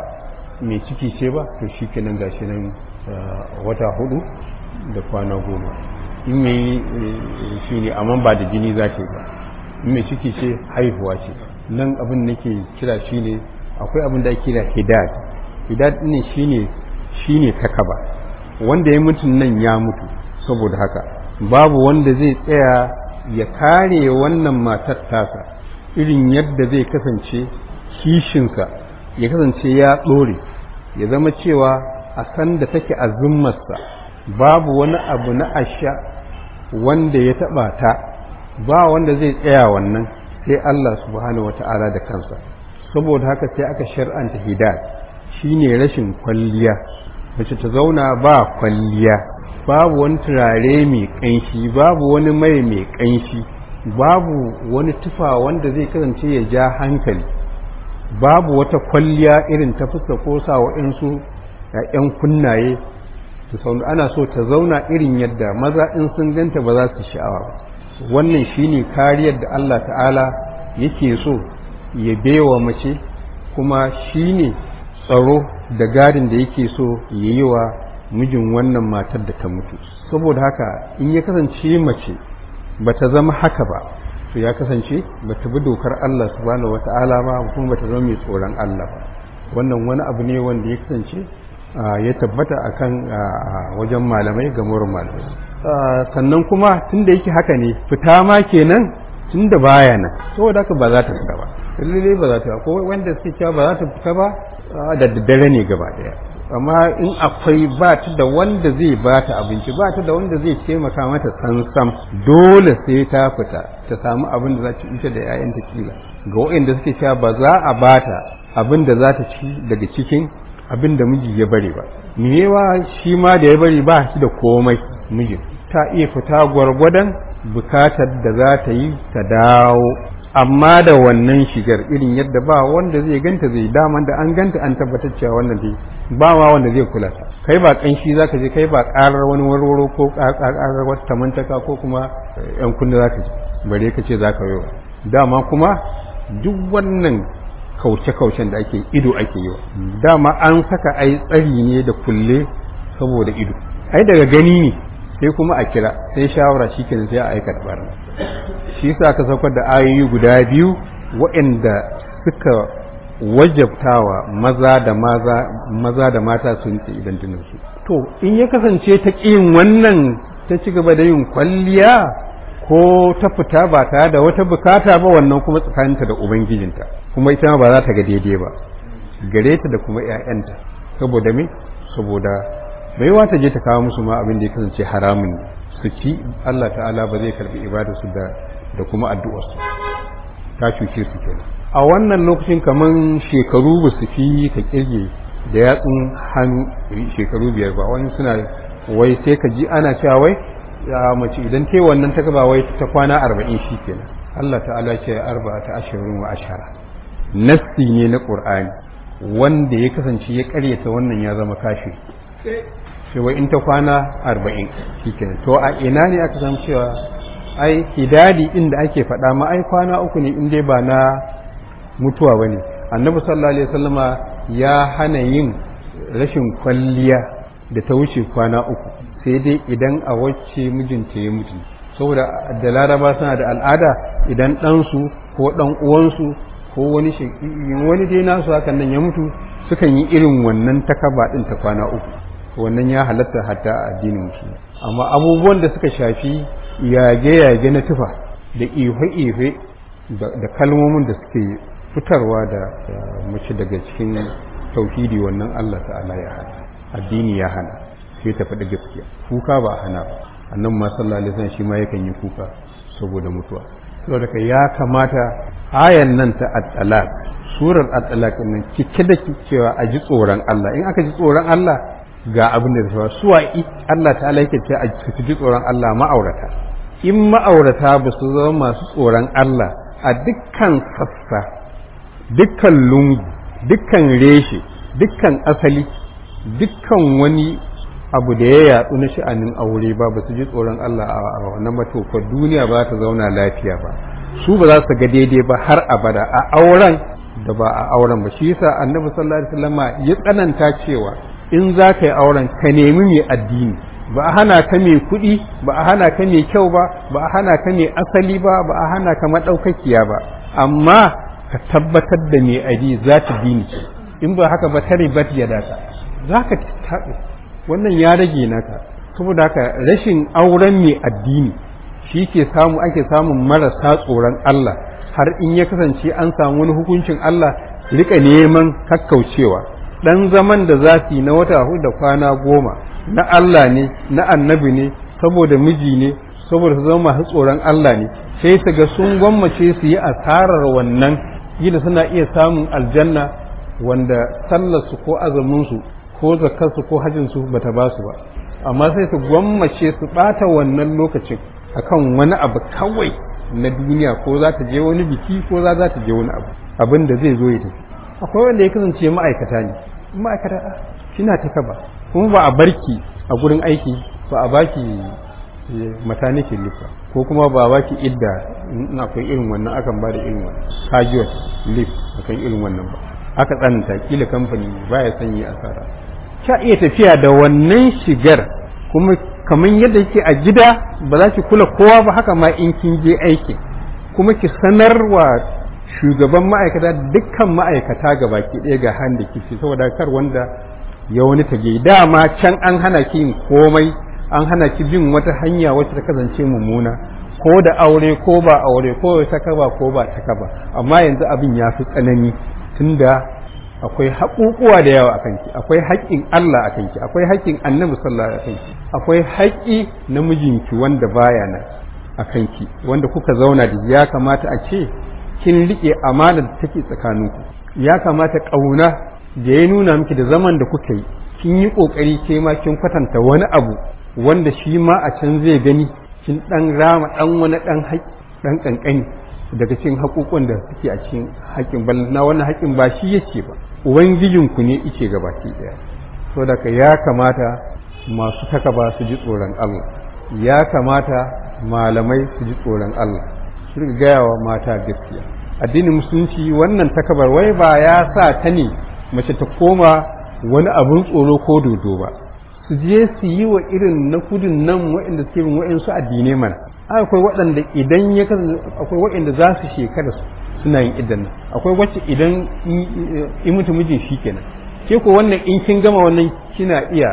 mai ciki ce ba to shi kenan gashi nan wata hudu da kwana goma in mai shi ne amma ba da jini za ta yi ba in mai ciki ce haihuwa ce nan abin da ke kira shi ne akwai abin da ake kira hidad hidad ne shi ne shi ne takaba wanda ya mutu nan ya mutu saboda haka babu wanda zai tsaya ya kare wannan matar tasa irin yadda zai kasance kishinsa ya kasance ya ɗore ya zama cewa a sanda take a zummarsa babu wani abu na asha wanda ya taɓa ta ba wanda zai tsaya wannan sai Allah subhanahu wata'ala da kansa saboda haka sai aka shar'anta hidayat shine rashin kwalliya mace ta zauna ba kwalliya babu wani turare mai ƙanshi babu wani mai mai ƙanshi babu wani tufa wanda zai kasance ya ja hankali babu wata kwalliya irin ta fuska ko sa wa'insu ‘yan kunnaye su saunu ana so ta zauna irin yadda maza in sun ganta ba za su sha'awa ba wannan shine kariyar da Allah ta'ala yake so ya bewa mace kuma shine tsaro da gadin da yake so ya yi wa mijin wannan matar da ta mutu saboda haka in ya kasance mace ba ta zama haka ba to ya kasance ba ta bi dokar Allah subhanahu wata'ala ba kuma ba ta zama mai tsoron Allah ba wannan wani abu ne wanda ya kasance ya tabbata akan wajen malamai ga murin malamai sannan kuma tunda yake haka ne fita ma kenan tunda baya nan saboda haka ba za ta fita ba lalle ba za ta ko wanda suke cewa ba za ta fita ba da daddare ne gaba daya amma in akwai ba ta da wanda zai ba ta abinci ba ta da wanda zai taimaka mata sansam dole sai ta fita ta samu abin da za ta ita da 'ya'yanta kila ga waɗanda suke cewa ba za a ba ta abin da za ta ci daga cikin abin da miji ya bari ba mewa shi ma da ya bari ba shi da komai mijin ta iya fita gwargwadon bukatar da za ta yi ta dawo amma da wannan shigar irin yadda ba wanda zai ganta zai daman da an ganta an tabbatar cewa wannan dai ba ma wanda zai kula ta kai ba kanshi zaka je kai ba karar wani warwaro ko karar wata tamantaka ko kuma yan kunna zaka ji bare ka ce zaka yi dama kuma duk wannan kauce-kaucen da ake ido ake yi dama an saka ai tsari ne da kulle saboda ido ai daga gani ne sai kuma a kira sai shawara shikenan sai a aikata barna shi yasa aka saukar da ayoyi guda biyu waɗanda suka wajabtawa maza da maza maza da mata sun ce idan su to in ya kasance ta ƙin wannan ta ci gaba da yin kwalliya ko ta fita ba tare da wata bukata ba wannan kuma tsakaninta da ubangijinta kuma ita ma ba za ta ga daidai ba gare ta da kuma 'ya'yanta saboda me saboda baiwa ta je ta kawo musu ma abin da ya kasance haramun ne su ci Allah ta'ala ba zai karbi ibadarsu da da kuma addu'arsu ta cuce su kenan a wannan lokacin kaman shekaru ba su fi ka kirge da yatsun hannu shekaru biyar ba wani suna wai sai ka ji ana cewa wai ya mace idan ta wannan ta gaba wai ta kwana arba'in shi kenan Allah ta'ala ce arba ta ashirin wa ashara nassi ne na qur'ani wanda ya kasance ya karyata wannan ya zama kashi sai wai in ta kwana arba'in shi kenan to a ina ne aka samu cewa ai hidadi inda ake faɗa ma ai kwana uku ne in dai ba na mutuwa ba ne annabi sallallahu alaihi wasallama ya hana yin rashin kwalliya da ta wuce kwana uku sai dai idan a wacce mijinta ya mutu saboda da laraba suna da al'ada idan ɗansu ko ɗan uwansu ko wani wani dai nasu hakan nan ya mutu sukan yi irin wannan takaba ɗin ta kwana uku wannan ya halatta hatta a addinin musulmi amma abubuwan da suka shafi yage-yage na tufa da ife-ife da kalmomin da suke fitarwa da mace daga cikin tauhidi wannan Allah ta'ala ya hana addini ya hana sai ta faɗi gaskiya kuka ba a hana ba annan ma sallallahu alaihi wasallam shi ma yakan yi kuka saboda mutuwa saboda kai ya kamata ayan nan ta at-talaq surar at-talaq nan cike da cewa a ji tsoron Allah in aka ji tsoron Allah ga abin da zai suwa Allah ta'ala yake ce a ji tsoron Allah ma'aurata in ma'aurata ba su zama masu tsoron Allah a dukkan sassa dukkan lungu dukkan reshe dukkan asali dukkan wani abu da ya yatsu na sha'anin aure ba ba su ji tsoron Allah a wannan matofa duniya ba ta zauna lafiya ba su ba za su ga daidai ba har abada a auren da ba a auren ba shi yasa annabi sallallahu alaihi wasallam ya tsananta cewa in za ka yi auren ka nemi mai addini ba a hana ka mai kuɗi ba a hana ka mai kyau ba ba a hana ka mai asali ba ba a hana ka maɗaukakiya ba amma ka tabbatar da mai adi za ta dini in ba haka ba ta ribat ya data za ka taɓe wannan ya rage naka saboda haka rashin auren mai addini shi ke samu ake samun marasa tsoron Allah har in ya kasance an samu wani hukuncin Allah rika neman kakkaucewa dan zaman da za su yi na wata hudu da kwana goma na Allah ne na annabi ne saboda miji ne saboda su zama masu tsoron Allah ne sai su ga sun gwammace su yi asarar wannan gida suna iya samun aljanna wanda sallarsu ko azuminsu ko zakarsu ko hajjinsu bata ba su ba amma sai su gwammace su bata wannan lokacin akan wani abu kawai na duniya ko za ta je wani biki ko za ta je wani abu abin da zai zo ya tafi akwai wanda ya kasance ma'aikata ne ma'aikata kina ta kaba kuma ba a barki a gurin aiki ba a baki maternity leave ba ko kuma ba a baki idda in akwai irin wannan akan ba da irin wannan casual leave akan irin wannan ba aka tsananta kila kamfani baya son yi asara ka iya tafiya da wannan shigar kuma kamar yadda yake a gida ba za ki kula kowa ba haka ma in kin je aiki kuma ki sanarwa shugaban ma'aikata dukkan ma'aikata ga baki ɗaya ga han da kifi saboda kar wanda ya wani tage dama can an hana ki yin komai an hana ki bin wata hanya wacce ta kasance mummuna ko da aure ko ba aure ko ta kaba ko ba ta kaba amma yanzu abin ya fi tsanani tunda akwai haƙuƙuwa da yawa a kanki akwai haƙƙin Allah a kanki akwai haƙƙin annabi sallallahu alaihi wasallam akwai haƙƙi na mijinki wanda baya nan a kanki wanda kuka zauna da ya kamata a ce kin riƙe amana da take tsakaninku ya kamata ƙauna da ya nuna miki da zaman da kuka yi kin yi ƙoƙari ke ma kin kwatanta wani abu wanda shi ma a can zai gani kin ɗan rama ɗan wani ɗan haƙƙi ɗan ƙanƙani daga cikin haƙoƙon da suke a cikin haƙƙin bal na wannan haƙƙin ba shi yake ba ubangijinku ne yake gabaki ɗaya so daga ya kamata masu takaba su ji tsoron Allah ya kamata malamai su ji tsoron Allah su riga gaya wa mata gaskiya addinin musulunci wannan takabar wai ba ya sa ta ne mace ta koma wani abin tsoro ko dodo ba su je su yi wa irin na kudin nan waɗanda suke bin waɗansu addinai mana akwai waɗanda idan ya kasance akwai waɗanda za su shekara suna yin idan nan akwai wacce idan in mutu mijin shi kenan ke ko wannan in kin gama wannan kina iya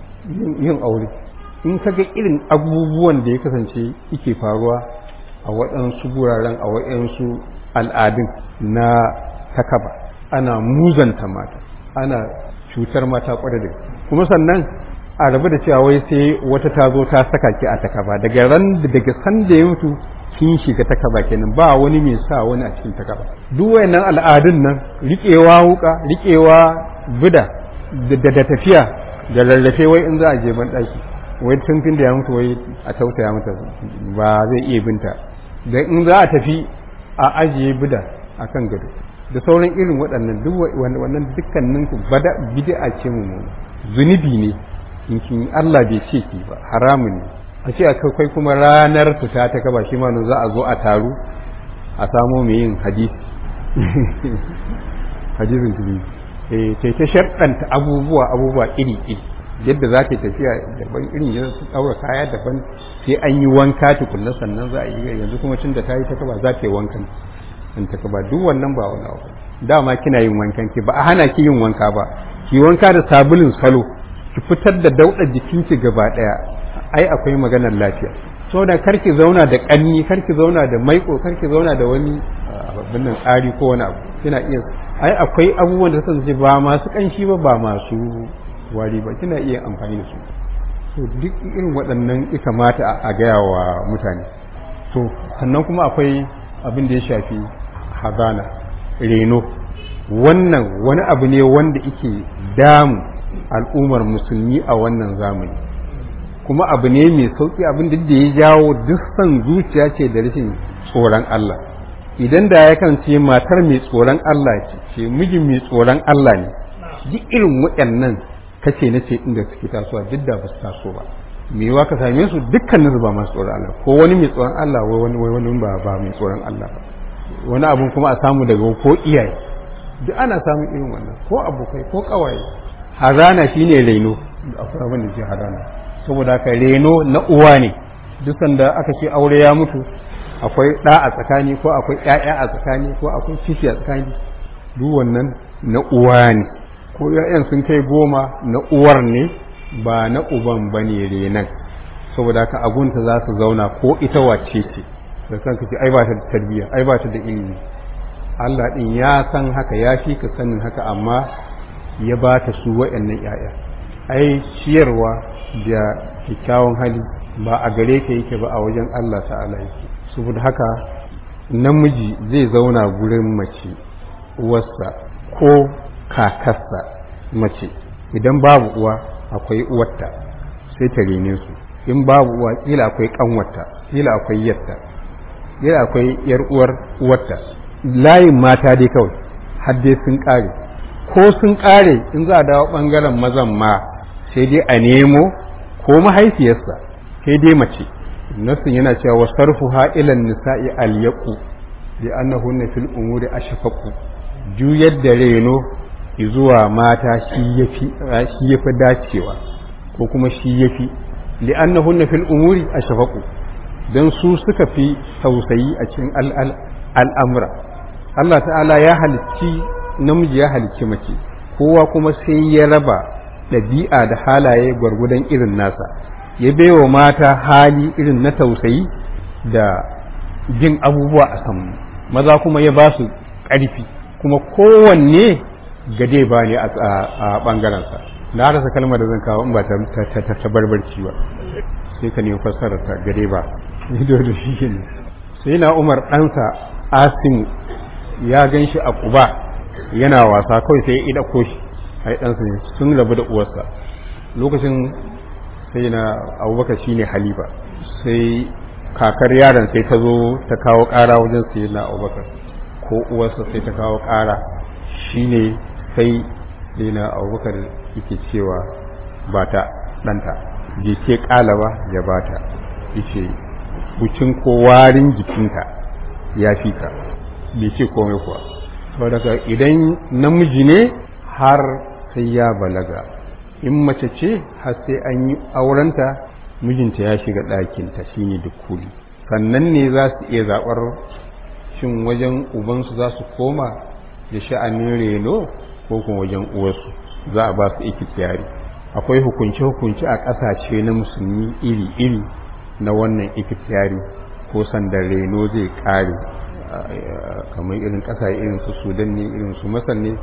yin aure in ka ga irin abubuwan da ya kasance yake faruwa a waɗansu guraren a waɗansu al'adun na takaba ana muzanta mata ana cutar mata kwarai da kuma sannan a rabu da cewa wai sai wata ta zo ta saka ki a takaba daga ran daga san da ya mutu kin shiga takaba kenan ba wani mai sa wani a cikin takaba duk wayannan al'adun nan riƙewa wuka riƙewa bida da da tafiya da rarrafe wai in za a je ban daki wai tun da ya mutu wai a tausaya mata ba zai iya binta da in za a tafi a ajiye bida akan gado da sauran irin waɗannan duk wannan dukkanin ku bada bid'a ce mu zunubi ne in kin Allah bai ce ki ba haramun ne a ce akwai kuma ranar fita ta kaba shi ma za a zo a taru a samo mai yin hadisi hadisin tuli eh sai ta sharɗanta abubuwa abubuwa iri iri yadda za ta tafiya daban irin yadda su ɗaura kaya daban sai an yi wanka tukunna sannan za a yi yanzu kuma tun da ta yi ta kaba za ta yi wankan in ta kaba duk wannan ba wani abu dama kina yin wankan ki ba a hana ki yin wanka ba ki wanka da sabulin salo ki fitar da daudar jikinki gaba daya ai akwai maganar lafiya saboda kar ki zauna da kanni kar ki zauna da maiko kar ki zauna da wani abin nan tsari ko wani abu kina iya ai akwai abubuwan da suka ba masu kanshi ba ba masu wari ba kina iya amfani da su to duk irin waɗannan ya kamata a gaya wa mutane to sannan kuma akwai abin da ya shafi hazana reno wannan wani abu ne wanda yake damu al'ummar musulmi a wannan zamani kuma abu ne mai sauƙi abin da ya jawo duk san zuciya ce da rashin tsoron Allah idan da ya ce matar mai tsoron Allah ce ce mijin mai tsoron Allah ne duk irin waɗannan kace na ce inda suke tasowa duk da ba su taso ba me yawa ka same su dukkanin su ba masu tsoron Allah ko wani mai tsoron Allah wai wani wani ba ba mai tsoron Allah ba wani abun kuma a samu daga ko iyaye duk ana samun irin wannan ko abokai ko kawaye hazana shine reno akwai abin da ke hazana saboda haka reno na uwa ne duk sanda aka ce aure ya mutu akwai ɗa a tsakani ko akwai ƴaƴa a tsakani ko akwai ciki a tsakani duk wannan na uwa ne ko ƴaƴan sun kai goma na uwar ne ba na uban ba ne renan saboda haka agunta za su zauna ko ita wace ce da kanka ce ai ba ta da tarbiyya ai ba ta da ilimi Allah din ya san haka ya fi ka sanin haka amma ya ba ta su waɗannan ƴaƴa ai ciyarwa da kyakkyawan hali ba a gare ka yake ba a wajen Allah ta'ala yake saboda haka namiji zai zauna gurin mace uwarsa ko kakarsa mace idan babu uwa akwai uwarta sai ta rene su in babu uwa kila akwai kanwarta kila akwai yatta kila akwai yar uwar uwarta layin mata dai kawai har dai sun kare ko sun kare in za a dawo bangaren mazan ma sai dai a nemo ko mahaifiyarsa sai dai mace nasin yana cewa wasarfu ha'ilan nisa'i alyaqu bi annahunna fil umuri ashfaqu juyar da reno zuwa mata shi yafi shi yafi dacewa ko kuma shi yafi li annahunna fil umuri ashfaqu dan su suka fi tausayi a cikin al'amura Allah ta'ala ya halicci namiji ya halicci mace kowa kuma sai ya raba ɗabi'a da halaye gwargwadon irin nasa ya baiwa mata hali irin na tausayi da jin abubuwa a samu maza kuma ya ba su ƙarfi kuma kowanne gade ba ne a ɓangarensa na rasa kalmar da zan kawo in ba ta barbarci ba sai ka nemi fassarar ta gade ba ido da shi ne sai na umar ɗansa asimu ya gan shi a ƙuba yana wasa kawai sai ya ida ko shi a ɗansa ne sun rabu da uwarsa lokacin sai na abubakar shine halifa sai kakar yaron sai ta zo ta kawo ƙara wajen sai na abubakar ko uwarsa sai ta kawo ƙara shine sai sai na abubakar yake cewa ba ta ɗanta je ce ƙalaba ya ba ta yace bucin ko warin jikinta ya fi ka bai ce komai kuwa saboda idan namiji ne har sai ya balaga in mace ce har sai an yi aurenta mijinta ya shiga ɗakinta shine dukuli sannan ne za su iya zaɓar shin wajen ubansu za su koma da sha'anin reno ko kuma wajen uwarsu za a ba su ikitiyari akwai hukunce-hukunce a ƙasashe na musulmi iri-iri na wannan ikitiyari ko sanda reno zai ƙare kamar irin ƙasa irin su sudan ne irin su masar ne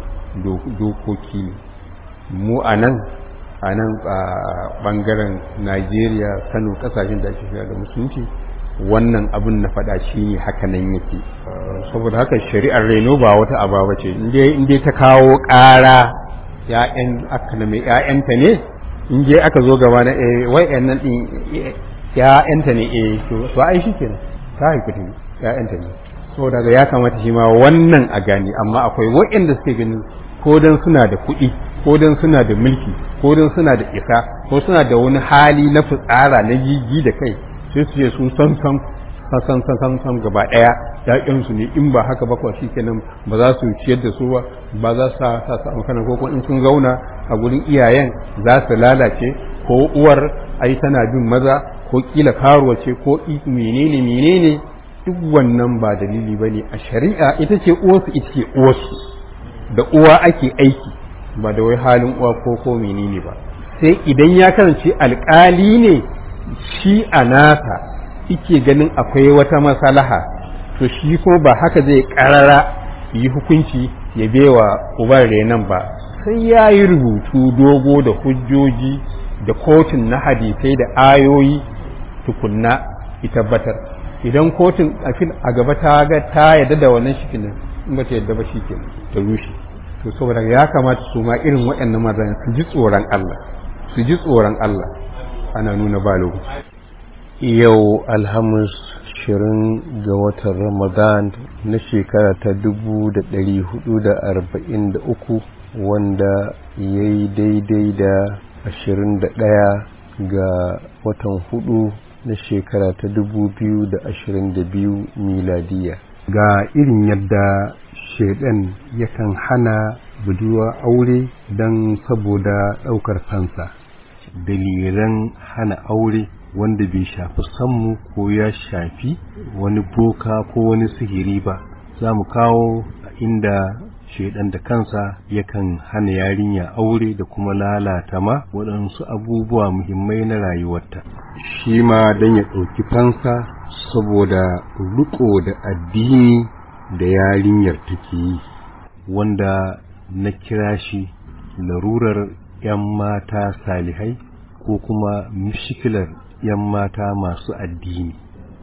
dokoki ne mu a nan a nan a ɓangaren najeriya kano ƙasashen da ake shiga da musulunci wannan abin na faɗa shi ne haka nan yake saboda haka shari'ar reno ba wata aba ce inda ta kawo ƙara ya'yan aka na mai ya'yanta ne in je aka zo gaba na eh wai yan nan din ya'yanta ne eh to ai shi kenan ta haifi ta ya'yanta ne saboda ga ya kamata shi ma wannan a gane amma akwai waɗanda suke ganin ko dan suna da kuɗi ko dan suna da mulki ko dan suna da isa ko suna da wani hali na fitsara na gigi da kai sai su ce su san san san san san san gaba ɗaya ƴaƴansu ne in ba haka ba kuwa shikenan ba za su ciyar da su ba ba za su sa su amfana ko kuma in sun zauna a gurin iyayen za su lalace ko uwar ai tana bin maza ko kila karuwa ce ko menene menene duk wannan ba dalili bane a shari'a ita ce uwarsu ita ce uwarsu da uwa ake aiki ba da wai halin uwa ko ko menene ba sai idan ya kasance alkali ne shi a nasa ike ganin akwai wata masalaha to shi ko ba haka zai karara yi hukunci ya bewa uban renan ba sai ya yi rubutu dogo da hujjoji da kotun na hadisai da ayoyi tukunna ya tabbatar idan kotun a gaba ta ga ta yadda da wannan shi in ba ta yadda ba shi ke ta rushe to saboda ya kamata su ma irin waɗannan mazan su ji tsoron Allah su ji tsoron Allah ana nuna ba lokaci yau alhamis shirin ga watan ramadan na shekara ta dubu da ɗari hudu da arba'in da uku wanda ya yi daidai da ashirin da ɗaya ga watan hudu na shekara ta dubu biyu da ashirin da biyu miladiya ga irin yadda shaidan yakan hana budurwa aure don saboda ɗaukar fansa dalilan hana aure wanda bai shafi sammu ko ya shafi wani boka ko wani sihiri ba za mu kawo inda shaidan da kansa yakan hana yarinya aure da kuma lalata ma waɗansu abubuwa muhimmai na rayuwarta shi ma don ya ɗauki fansa saboda riko da addini da yarinyar take yi wanda na kira shi larurar 'yan mata salihai ko kuma mishikilar 'yan mata masu addini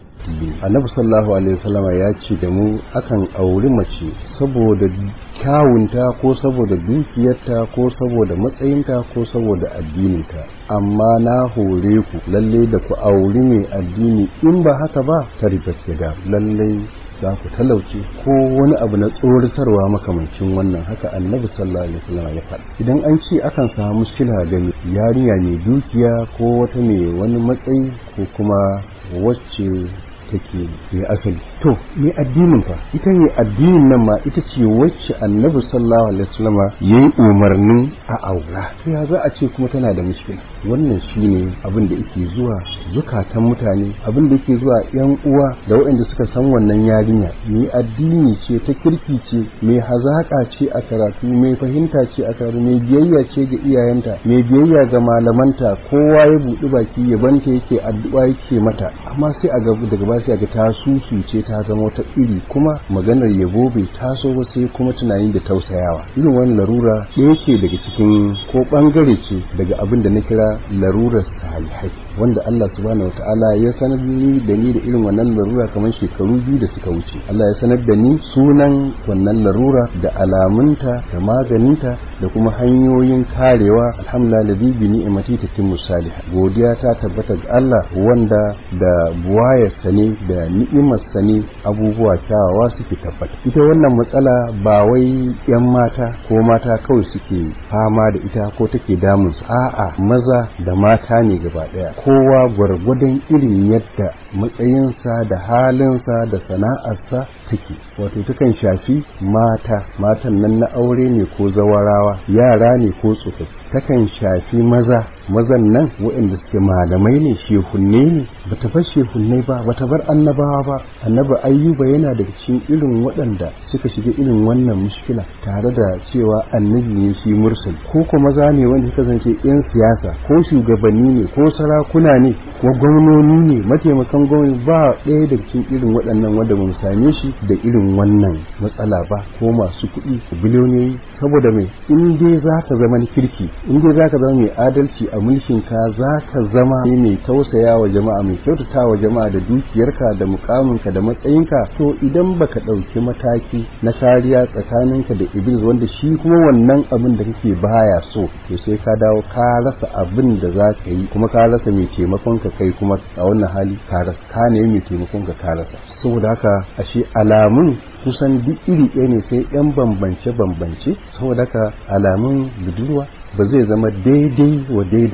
annabi sallallahu alaihi wasallama ya ce da mu akan auri mace saboda kyawunta ko saboda dukiyarta ko saboda matsayinta ko saboda addininta amma na hore ku lalle da ku auri mai addini in ba haka ba ta ribar lalle za ku talauce ko wani abu na tsoratarwa makamancin wannan haka annabi sallallahu alaihi wasallam ya faɗa idan an ce akan samu shila ga yarinya mai dukiya ko wata mai wani matsayi ko kuma wacce take mai asali to me addinin fa ita ne addinin nan ma ita ce wacce annabi sallallahu alaihi wasallam yayi umarnin a aura to ya za a ce kuma tana da mushkila wannan shine abin da yake zuwa zukatan mutane abin da yake zuwa yan uwa da waɗanda suka san wannan yarinya mai addini ce ta kirki ce mai hazaka ce a karatu mai fahimta ce a karatu mai biyayya ce ga iyayenta mai biyayya ga malamanta kowa ya buɗi baki ya banta yake addu'a yake mata amma sai a gaba daga ba sai ga ta ce ta zama wata iri kuma maganar yabo bai taso ba sai kuma tunani da tausayawa irin wani larura ɗaya ce daga cikin ko ɓangare ce daga abin da na kira larurar salihai wanda Allah subhanahu wataala ya sanar ni da ni da irin wannan larura kamar shekaru biyu da suka wuce Allah ya sanar da ni sunan wannan larura da alamunta da maganinta da kuma hanyoyin karewa alhamdulillah ladhi bi ni'mati tatimmu salihah godiya ta tabbata ga Allah wanda da buwayarsa ne da ni'imarsa ne abubuwa kyawawa suke tabbata ita wannan matsala ba wai yan mata ko mata kawai suke fama da ita ko take damun su a'a maza da mata ne gaba daya kowa gwargwadon irin yadda matsayinsa da halinsa da sana'arsa take wato takan shafi mata matan nan na aure ne ko zawarawa yara ne ko tsofaffi takan shafi maza mazan nan waɗanda suke malamai ne shehunne ne bata bar shehunne ba bata bar annabawa ba annabi ayyuba yana daga cikin irin waɗanda suka shiga irin wannan mushkila tare da cewa annabi ne shi mursal ko ko maza ne wanda suka zance yan siyasa ko shugabanni ne ko sarakuna ne ko gwamnoni ne mataimakan gwamnati ba ɗaya daga cikin irin waɗannan wanda ba mu same shi da irin wannan matsala ba ko masu kuɗi biliyoyi saboda mai in dai za ka zama kirki in dai za ka zama mai adalci a mulkin ka za ka zama mai tausaya wa jama'a mai kyautata wa jama'a da dukiyarka da mukaminka da matsayinka to idan baka ɗauki mataki na kariya tsakaninka da iblis wanda shi kuma wannan abin da kake baya so to sai ka dawo ka rasa abin da za ka yi kuma ka rasa mai taimakon ka kai kuma a wannan hali ka rasa ka ne mai taimakon ka ka rasa saboda haka ashe alamun kusan duk iri ɗaya ne sai yan bambance bambance saboda haka alamun budurwa ba zai zama daidai wa daida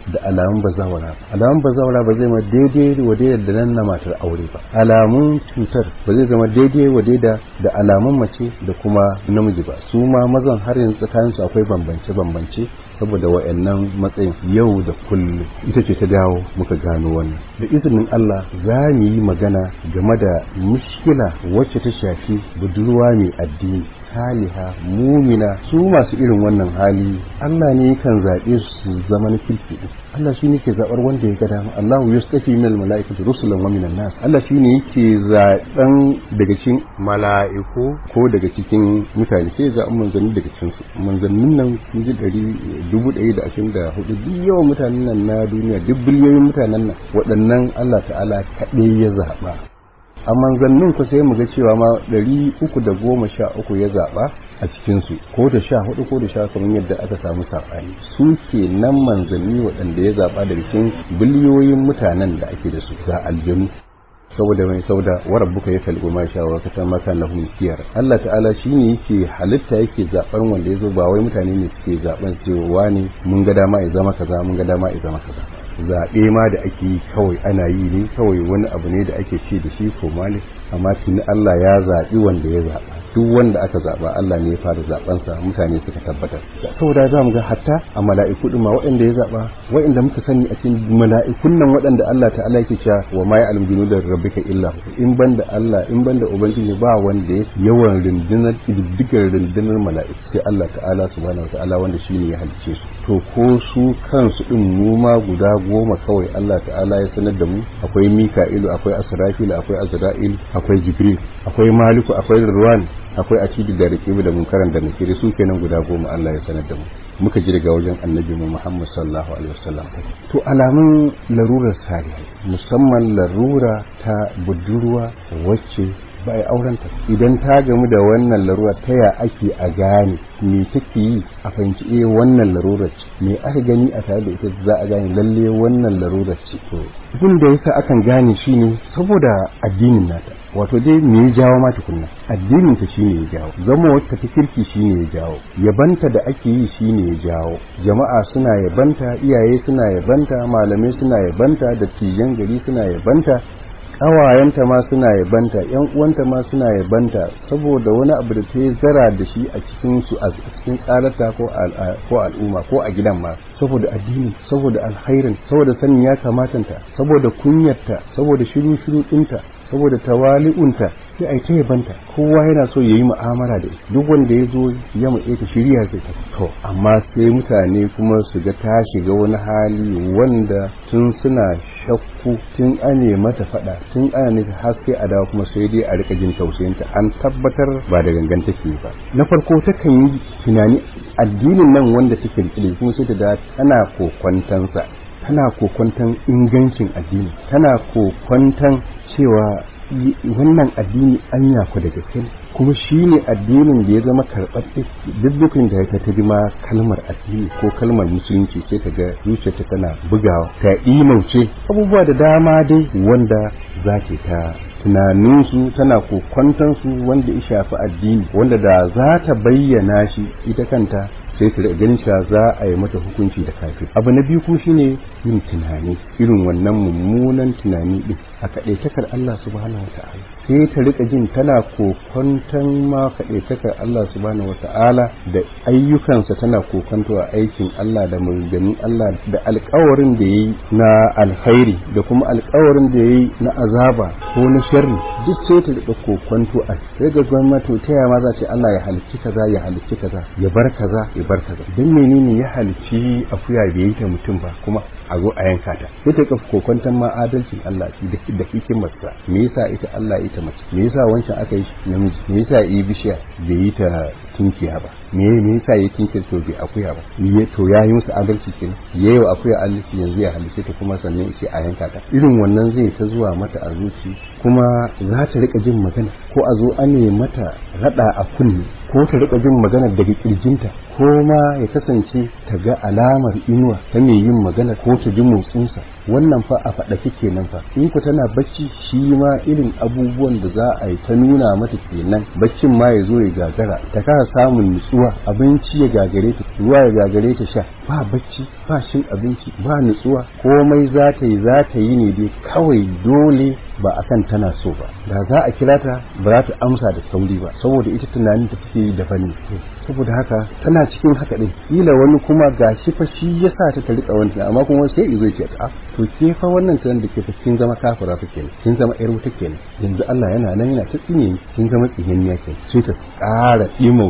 da alamun bazawara alamun bazawara ba zai ma daidai wa da nan na matar aure ba alamun cutar ba zai zama daidai wa da da alamun mace da kuma namiji ba su ma mazan har yanzu tsakanin su akwai bambance bambance saboda wa'annan matsayin yau da kullum ita ce ta dawo muka gano wannan da izinin Allah za mu yi magana game da mushkila wacce ta shafi budurwa mai addini saliha mumina su masu irin wannan hali Allah ne yakan zaɓe su zama na kirki Allah shi ne ke zaɓar wanda ya ga dama Allahu yastafi min al-mala'ikati rusulan wa minan nas Allah shi ne yake zaɓen daga cikin mala'iku ko daga cikin mutane sai zaɓen manzanni daga cikin su manzannin nan sun ji ɗari dubu ɗari da ashirin da hudu duk yawan mutanen nan na duniya duk biliyoyin mutanen nan waɗannan Allah ta'ala kaɗai ya zaɓa a manzannin ku sai mu ga cewa ma ɗari uku da goma sha uku ya zaɓa a cikinsu ko da sha hudu ko da sha kamar yadda aka samu saɓani su ke nan manzanni waɗanda ya zaɓa daga cikin biliyoyin mutanen da ake da su ga aljanu saboda mai sauda wa rabbuka ya kalbu ma sha wa kata maka lahum kiyar Allah ta'ala shine yake halitta yake zaɓar wanda ya zo ba wai mutane ne suke zaɓen cewa ne mun ga dama ya zama kaza mun ga dama ya zama kaza zaɓe ma da ake yi kawai ana yi ne kawai wani abu ne da ake ce da shi ko malik amma tuni Allah ya zaɓi wanda ya zaɓa duk wanda aka zaɓa Allah ne ya fara zaɓensa mutane suka tabbatar saboda za mu ga hatta a mala'iku ɗin ma waɗanda ya zaɓa waɗanda muka sani a cikin mala'ikun nan waɗanda Allah ta'ala yake cewa wa ma ya'lamu junuda rabbika illa in banda Allah in banda ubangiji ba wanda ya yawan rundunar diddigar rundunar mala'iku sai Allah ta'ala subhanahu wa ta'ala wanda shine ya halicce su to ko su kansu ɗin mu ma guda goma kawai Allah ta'ala ya sanar da mu akwai mika'ilu akwai asrafil akwai azra'il akwai jibril akwai maliku akwai ruwan akwai akidu da rikibu da munkaran da nakiri su kenan guda goma Allah ya sanar da mu muka ji daga wajen annabi mu Muhammad sallallahu alaihi wasallam to alamun larurar salihai musamman larura ta budurwa wacce ba a aurenta idan ta gamu da wannan larura ta ya ake a gane me take yi a fahimci eh wannan larurar ce me aka gani a tare da ita za a gane lalle wannan larurar ce to abin da yasa akan gane shine saboda addinin nata wato dai me ya jawo ma tukunna addinin ta shine ya jawo zama wata ta kirki shine ya jawo yabanta da ake yi shine ya jawo jama'a suna yabanta iyaye suna yabanta malamai suna yabanta dattijan gari suna yabanta ƙawayenta ma suna yabanta yan uwanta ma suna yabanta saboda wani abu da ta zara da shi a cikin su a cikin tsarata ko ko al'umma ko a gidan ma saboda addini saboda alkhairin saboda sanin ya kamatanta saboda kunyarta saboda shiru shiru ɗinta saboda tawali'unta sai a yi ta yabanta kowa yana so ya yi mu'amala da ita duk wanda ya zo ya matse ta shirya zai ta to amma sai mutane kuma su ga ta shiga wani hali wanda tun suna shakku tun ane mata fada tun ana nufi har sai a dawo kuma sai dai a rika jin tausayinta an tabbatar ba da gangan take ba na farko takan yi tunani addinin nan wanda take rike kuma sai ta da tana kokwantansa tana kokwantan ingancin addini tana kokwantan cewa wannan addini an yaku da gaske kuma shi ne addinin da ya zama karɓaɓɓe duk dukkan da ta ta ma kalmar addini ko kalmar musulunci sai ta ga zuciyarta tana bugawa ta imauce abubuwa da dama dai wanda za ta tunaninsu tana kokwantansu wanda ya shafi addini wanda da za ta bayyana shi ita kanta sai ta ganin cewa za a yi mata hukunci da kafin abu na biyu kuma shine yin tunani irin wannan mummunan tunani din a kaɗaitakar Allah subhanahu wata'ala sai ta rika jin tana kokonton ma kaɗaitakar Allah subhanahu wata'ala da ayyukansa tana kokonto a aikin Allah da maganganun Allah da alkawarin da yayi na alkhairi da kuma alkawarin da yayi na azaba ko na sharri duk sai ta rika kokonto a sai ga gwamnati ta yaya ma za ce Allah ya halicci kaza ya halicci kaza ya bar kaza ya bar kaza dan menene ya halicci akuya bai yi ta mutum ba kuma a zo a yanka ta sai ta kafa kokonton ma adalcin Allah shi da hikimarsa me yasa ita Allah ita mace me yasa wancan aka yi namiji me yasa yi bishiya bai yi ta tunkiya ba me me yasa yi tunkiya to bai akuya ba me to ya yi musu adalci kin yayi akuya adalci yanzu ya halice ta kuma sannan sai a yanka ta irin wannan zai ta zuwa mata a zuci kuma za ta rika jin magana ko a zo ane mata rada a kunne ko ta rika jin magana daga kirjinta ko ma ya kasance ta ga alamar inuwa ta mai yin magana ko ta ji motsinsa wannan fa a faɗa kenan fa in ku tana bacci shi ma irin abubuwan da za a yi ta nuna mata kenan baccin ma ya zo ya gagara ta kasa samun nutsuwa abinci ya gagare ta ruwa ya gagare ta sha ba bacci ba shin abinci ba nutsuwa komai za ta yi za ta yi ne dai kawai dole ba a kan tana so ba da za a kira ta ba za ta amsa da sauri ba saboda ita tunanin ta take yi daban ne saboda haka tana cikin haka din kila wani kuma gashi fa shi yasa ta ta rika wani amma kuma sai izo ce ta to ke fa wannan tunan da ke fa kin zama kafira fa kenan kin zama yar wuta kenan yanzu Allah yana nan yana ta tsine kin zama tsihinniya kenan sai ta ƙara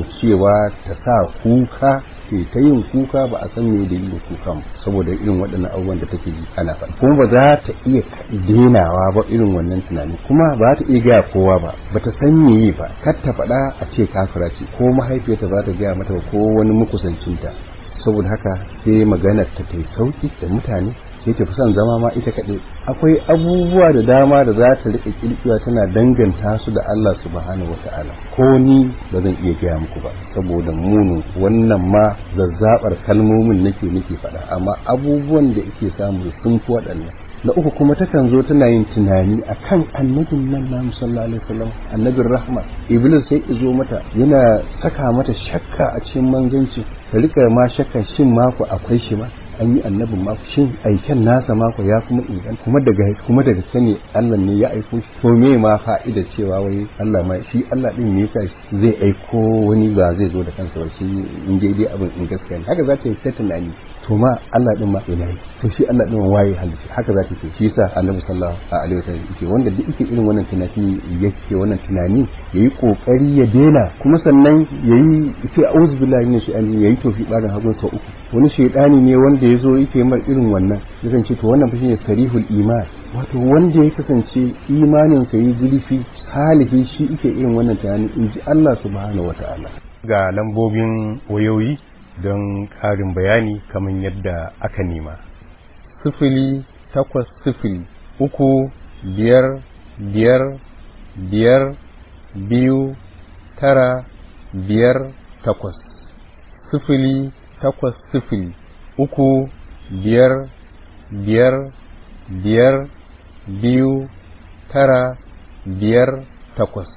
cewa ta sa kuka ke ta yin kuka ba a san me da yin kukan saboda irin waɗannan abubuwan da take ji ana faɗi kuma ba za ta iya denawa ba irin wannan tunani kuma ba ta iya gaya kowa ba ba ta san me ba kar ta faɗa a ce kafira ce ko mahaifiyarta ba ta gaya mata ko wani makusancinta saboda haka sai maganar ta ta sauki da mutane sai ta fi son zama ma ita kaɗai akwai abubuwa da dama da za ta riƙa ƙirƙiwa tana danganta su da Allah subhanahu wata'ala ko ni ba zan iya gaya muku ba saboda munin wannan ma zazzabar kalmomin nake nake faɗa amma abubuwan da ake samu sun fi waɗannan na uku kuma takan zo tana yin tunani akan annabin nan na sallallahu alaihi wasallam annabin rahma iblis sai izo mata yana saka mata shakka a cikin manzanci ta rika ma shakka shin mako akwai shi ma an yi annabin ma shin aiken nasa mako ya kuma ingan kuma daga kuma daga sani Allah ne ya aiko shi to me ma fa'ida cewa wai Allah ma shi Allah din ne yasa zai aiko wani ba zai zo da kansa ba shi in dai dai abin in gaskiya ne haka za ta yi ta tunani to ma Allah din ma ina yi to shi Allah din waye halitta haka za ta ce shi yasa Annabi sallallahu alaihi wasallam yake wanda duk yake irin wannan tunani yake wannan tunani yayi kokari ya dena kuma sannan yayi sai auzu billahi minash shaitani yayi tofi barin hagun sau uku wani shaidani ne wanda ya zo yake mar irin wannan yakan ce to wannan fa shine sarihul iman wato wanda ya kasance imanin sa yi zurfi salihi shi yake irin wannan tunani in ji Allah subhanahu wataala ga lambobin wayoyi don ƙarin bayani kamar yadda aka nema sifili takwas sifili uku biyar biyar biyar biyu tara biyar takwas sifili takwas sifili uku biyar biyar biyar biyu tara biyar takwas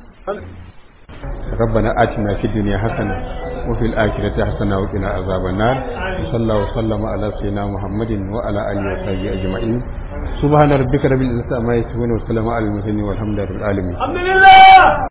ربنا آتنا في الدنيا حسنة وفي الآخرة حسنة وقنا عذاب النار وصلى الله وسلم على سيدنا محمد وعلى آله وصحبه أجمعين سبحان ربك رب العزة عما يصفون وسلام على المرسلين والحمد لله رب العالمين